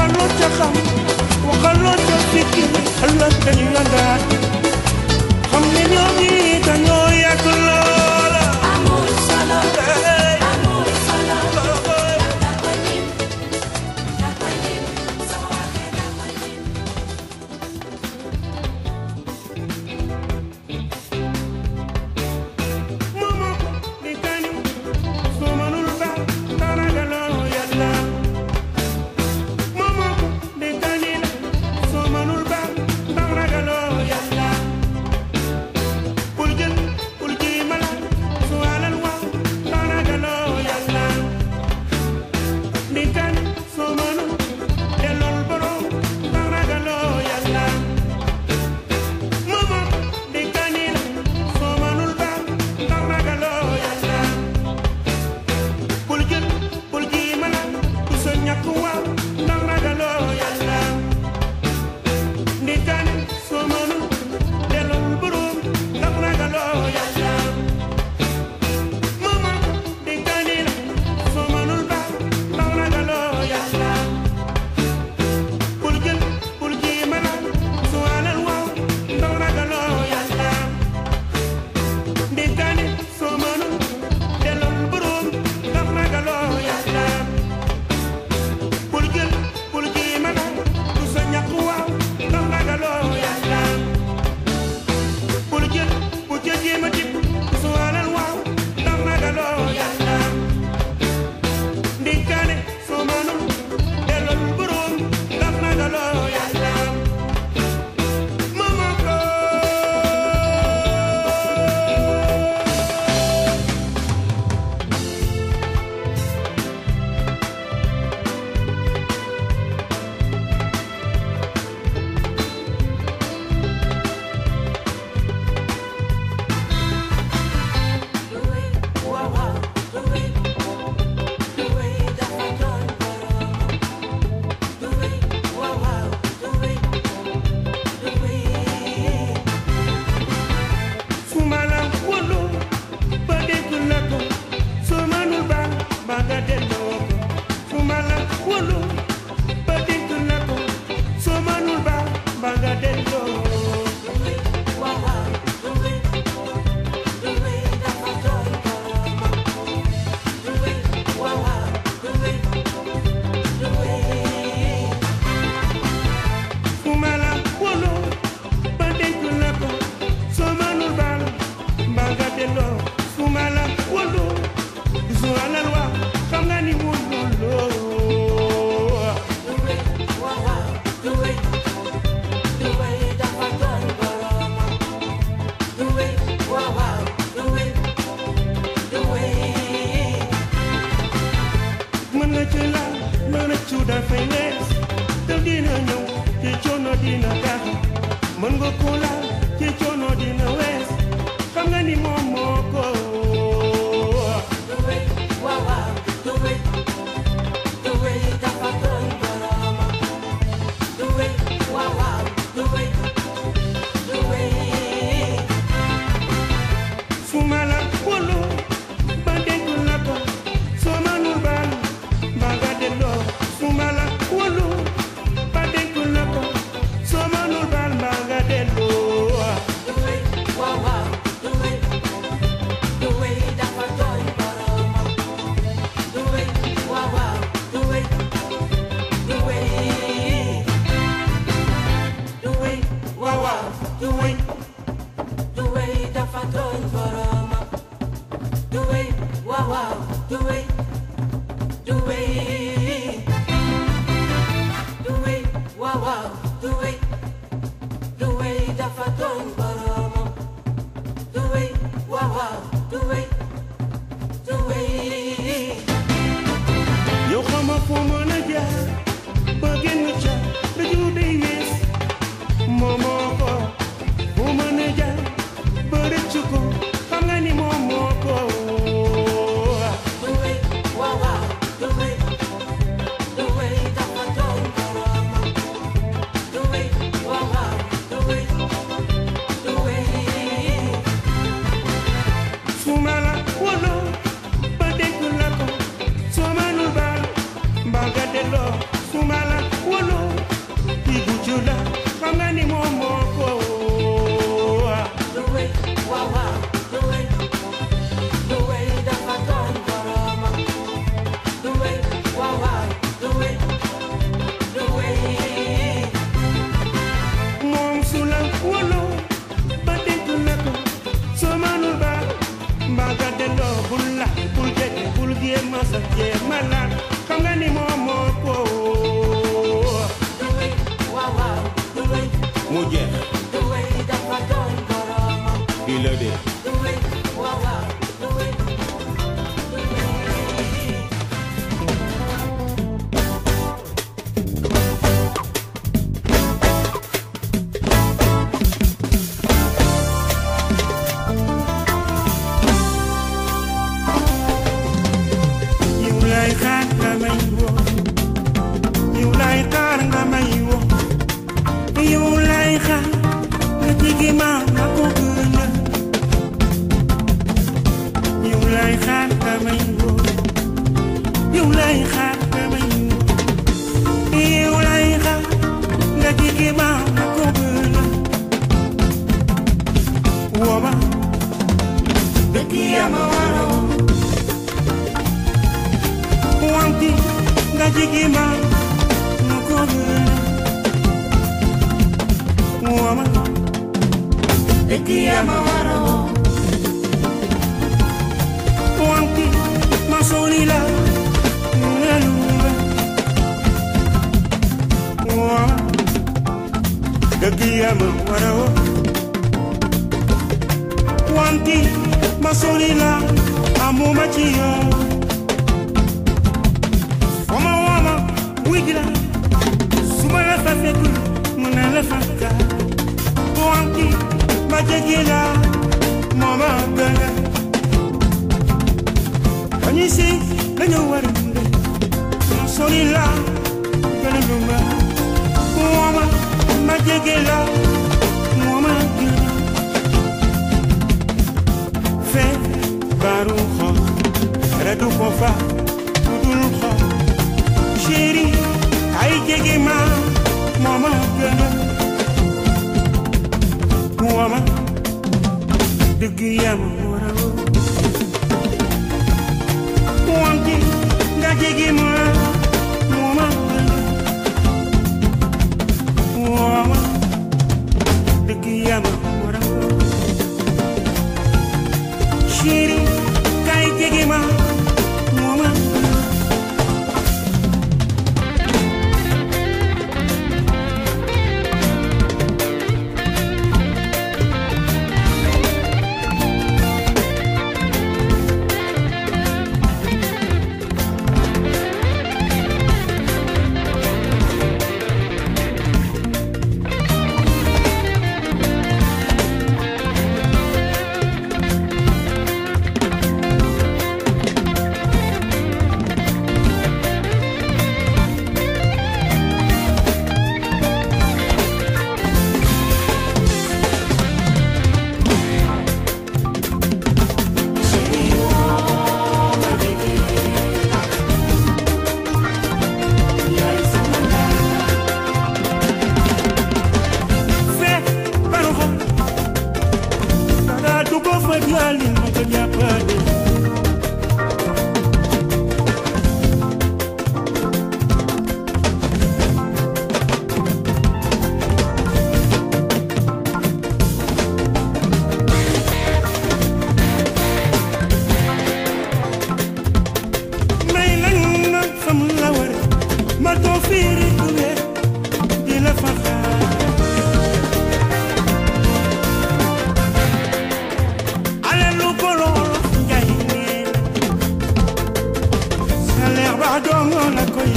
waxaloo ca xam waxaloo ca fikki ëllëg dañu la daal xam ne ñoom ñi dañoo yàgg loola amul solo Hey, amul solo hey. da koy lim da koy lim soo waxee da koy lim Momo di kañu soo mënul ba dara galoo yàlla Momo di kañi la soo mënul ba dara galoo yàlla Bul jël bul ji mala su alal waaw dara galoo yàlla Di kañu soo mënul dellool borom dara galoo yàlla Momo di kañi la soo mënul ba dara galoo yàlla bul jël bul ji mala du sa ñàkk waaw ndax ragaloo yàlla ndikaane soo mënul delloo borom ndax ragaloo yàlla mama ndikaane la soo mënul ba ndax ragaloo yàlla bul jël bul ji mala su alal waaw ndax ragaloo yàlla ndikaane soo mënul delloo borom ndax ragaloo yàlla bul jël bul ji mala du sa ñàkk waaw ndax ragaloo yàlla bul jël bul ca jéem a dip du sa alal waaw ndax ragaloo yàlla ndikaane soo mënul delloo borom ndax ragaloo yàlla mama ko du wéy waaw waaw du wéy du wéy dafa doon borom du wéy waaw waaw du wéy du wéy sumala wolo ba dégg na ko soo mënul ba ba nga delloo ko sumala wolo ba dégg na ko soo mënul ba ba nga delloo du wéy waaw waaw du wéy du wéy dafa doon borom du wéy waaw waaw du wéy du wéy sumala wolo ba dégg na ko soo mënul ba ba nga delloo sumala wolo su alal wa xam nga ni mënuloo du wéy waaw waaw du wéy du wéy dafa doon borom du wéy waaw waaw du wéy du wéy mën nga ci laal mën na ci dafay lees te dina ñëw ci coono dina tax mën nga ko laal ci coono dina wees xam nga ni moom moo ko du wéy waaw waaw du wéy du wéy dafa doon borom du wéy waaw waaw du wéy du wéy su ma la wóolu ba dégg la ko soo mënul baal ba nga delloo su ma la wóolu ba dégg la ko soo mënul baal ba nga delloo du wéy waaw waaw du wéy ama waro wanki masonila nunelunga wa dëgg ama waro wanki masonila amuma ci yow Oma wama wigila suma la fa fekkul mu ne la fa ka wanki ma jegila mama gana Kani si dañu war a dunde ma sori la gana lumba wama ma jegila mama gana fe baru xo redu ko fa dul xo chéri ay jege ma mama gana wama dëgg yama wara wanti nga jege ma mama gana wama dëgg yama wara chéri kay jege ma mama gana fe baruxo dara dugo fa diali ma ko jàppale may lañ na fam la war ma doo fiiri du weer di la fa xaar ale lu bolol njaay neen sa leer ba dongo la koy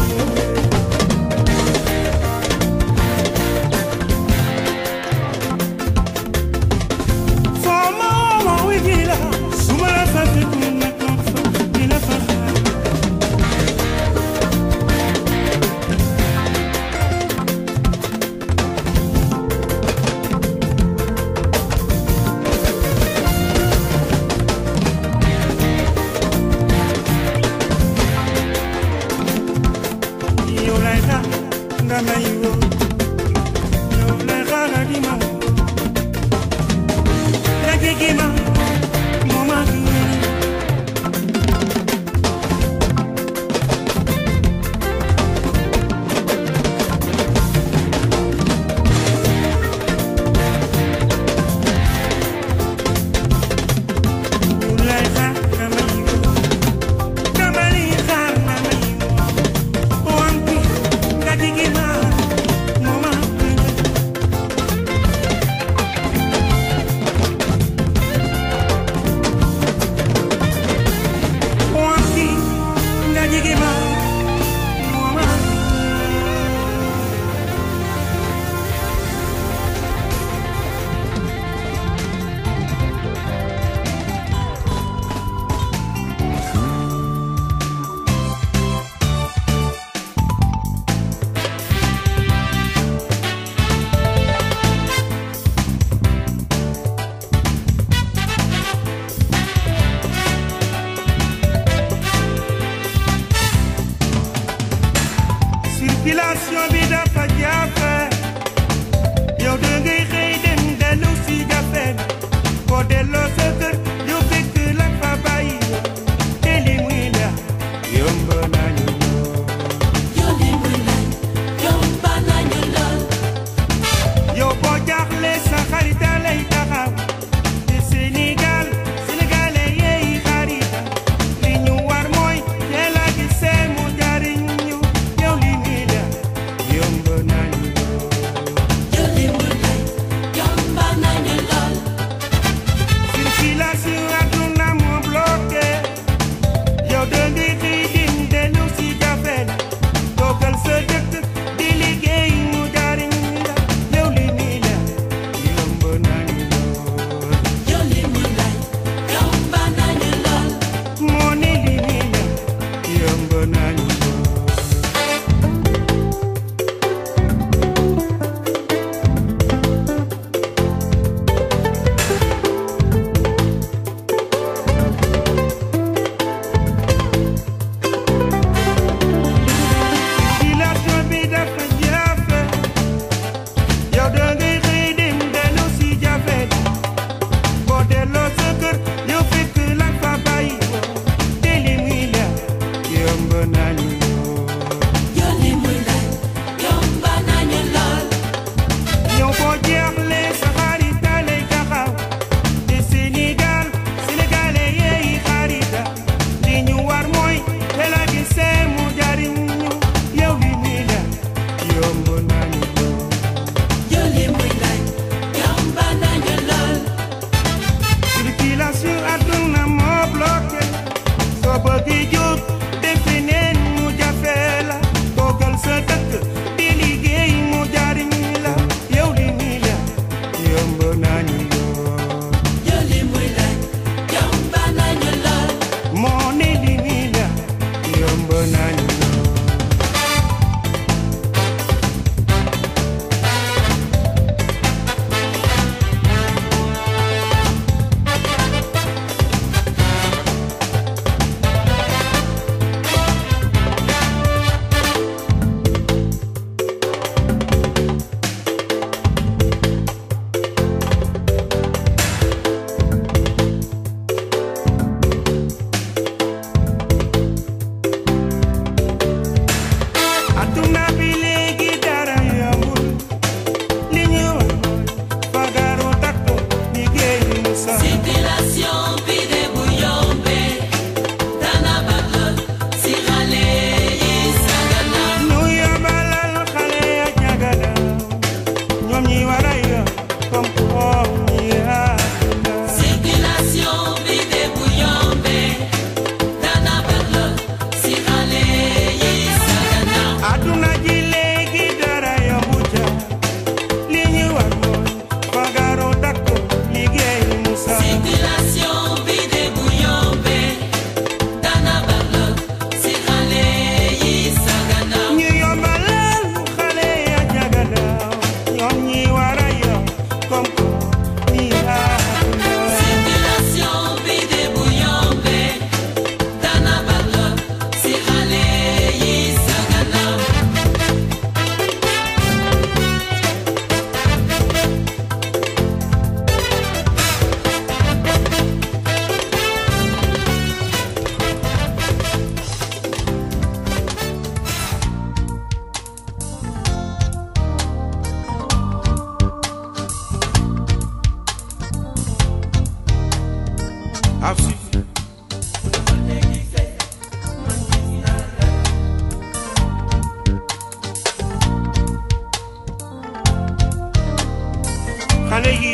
foo ma ma wi gi la su ma la fa fekk mu nekk fa di la fa xaar yow lay xaar nga may woo yow lay xaar nga di ma woo nga jege ma moo ma gën yow lay xaar nga may woo dama lay xaar nga may woo wanti nga jege ma moo ma gën comme ñi war a yor comme comme ñi àdduna Circulation bi de bu yombe dana bala si xale yi sagana àdduna ji léegi dara yombu ca li ñu war mooy fagaru takku liggéey mu sax Circulation bi de bu yombe dana bala si xale yi sagana ñu yombalal xale ya jaganaaw ñoom ñi war a yor comme comme ñi àdduna Circulation bi de bu yombe dana bala si xale yi sagana Afsi xale yi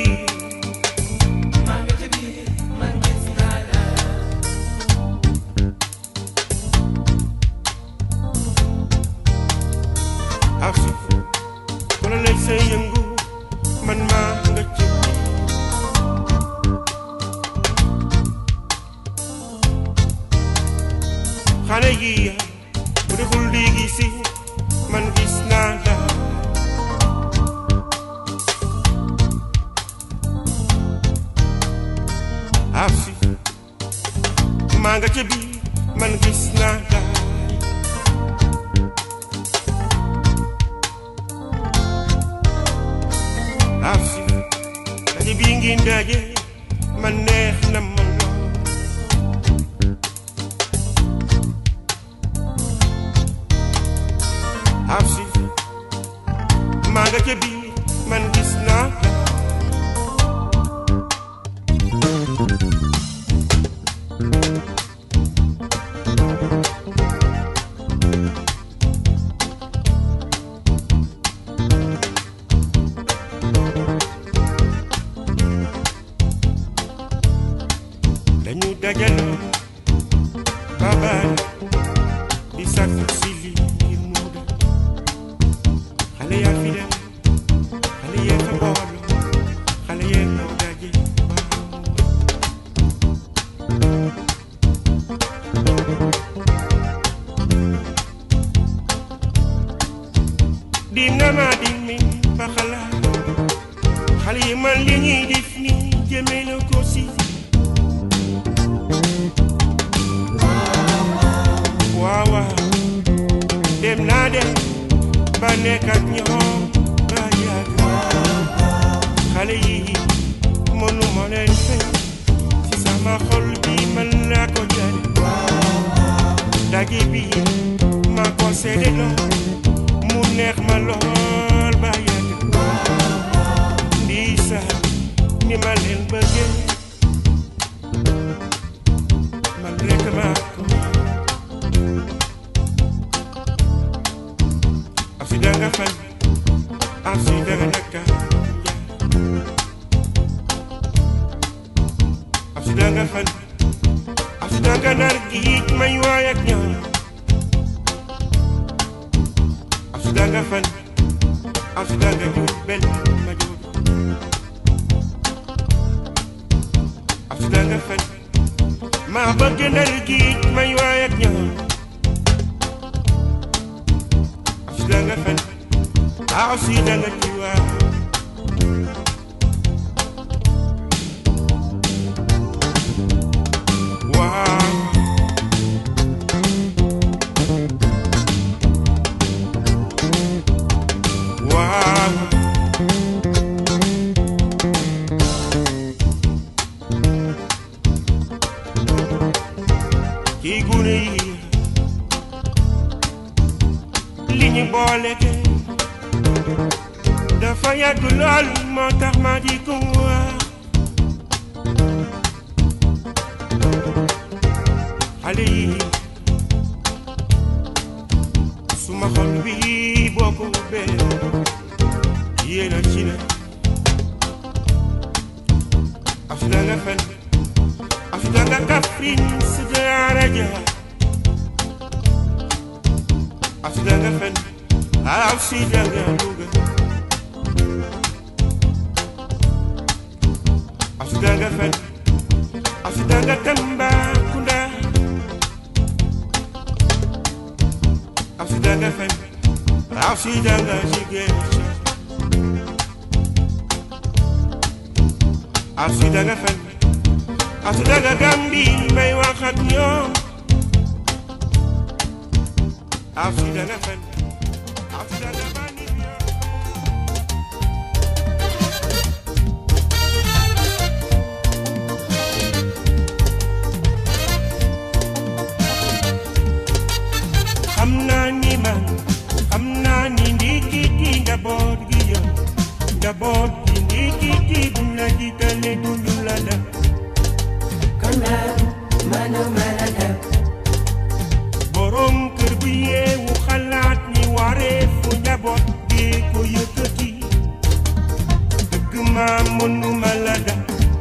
Afsi wala lay say yëngu man maa nga ci xale yi bu deful léegi si man gis naa la Afsi maa nga ca biir man gis naa la Afsi daje bii ngi daje man neex na ma lool Afsi maa nga ca biir man gis naa la dañu dajaloo babaal di sàkku si lii ngir mu dem xale yaa fi dem xale yee fa boolu xale yee ko daje waaw di nga ma di mi ba xalaat xale yi man li ñuy def nii jëmee na ko si waaw waaw dem naa dem ba nekk ak ñoom ba yàgg xale yi mënu ma leen fay si sama xol bi man laa ko jare daje bi ma ko seede lool mu neex ma lool ba yàgg ndii sax ni ma leen bëggee man rek maa ko Afsi danga fan Afsi danga naka Afsi danga fan Afsi danga nar giij may waay ak ñoom Afsi danga fan Afsi danga jur bel ma jur Afsi danga fan maa bëgg nar giij may waay ak ñoom Afsi danga fan Afsi danga tiwaa waaw waaw kii gune yi li ñu boole ke dafa yàgg lool moo tax ma di ko wax xale yi suma xol bi boo ko ubbee yéena cina asudanga fen asudanga kafrin sudara ja asudanga fen asidanga luga asudanga fen asudanga tamba kunda asidanga fen asidanga sigecha asidanga fen asidanga gambi may wax ak ñoom asidanga fen asidanga bani xam naa ni man xam naa ni ndikiti njaboot gi yow njaboot gi ndikiti buñ la jiitale duñu la def borom kër bu yeewu xalaat ni waree fu njaboot gi ko yëkkati dëgg maa mënuma la def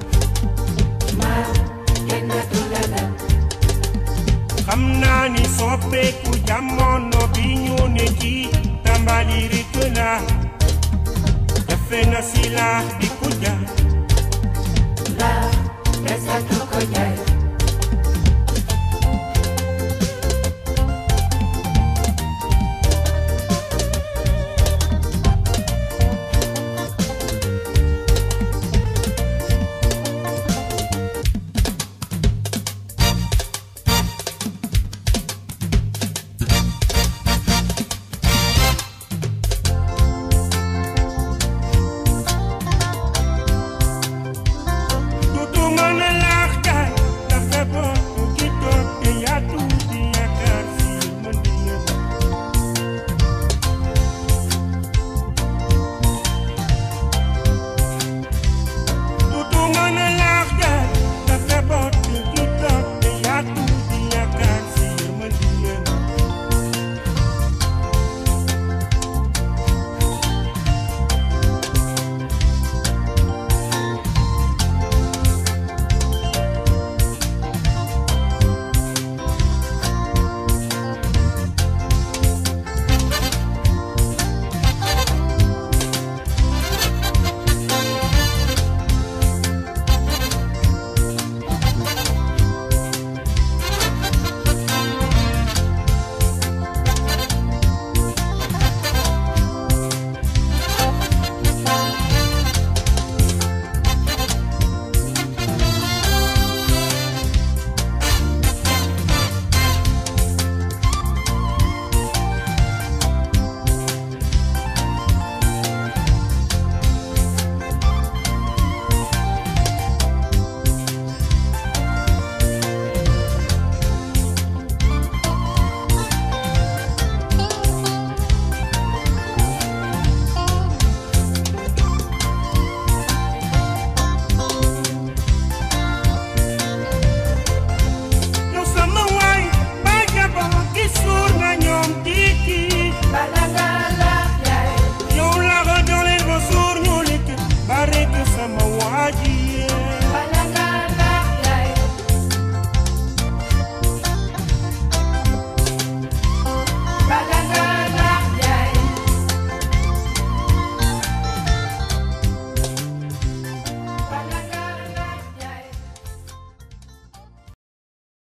xam naa ni soppeeku jamono bi ñu ne ci tàmbali rek la jafe na si laax di ko jaar La, esa tu collar.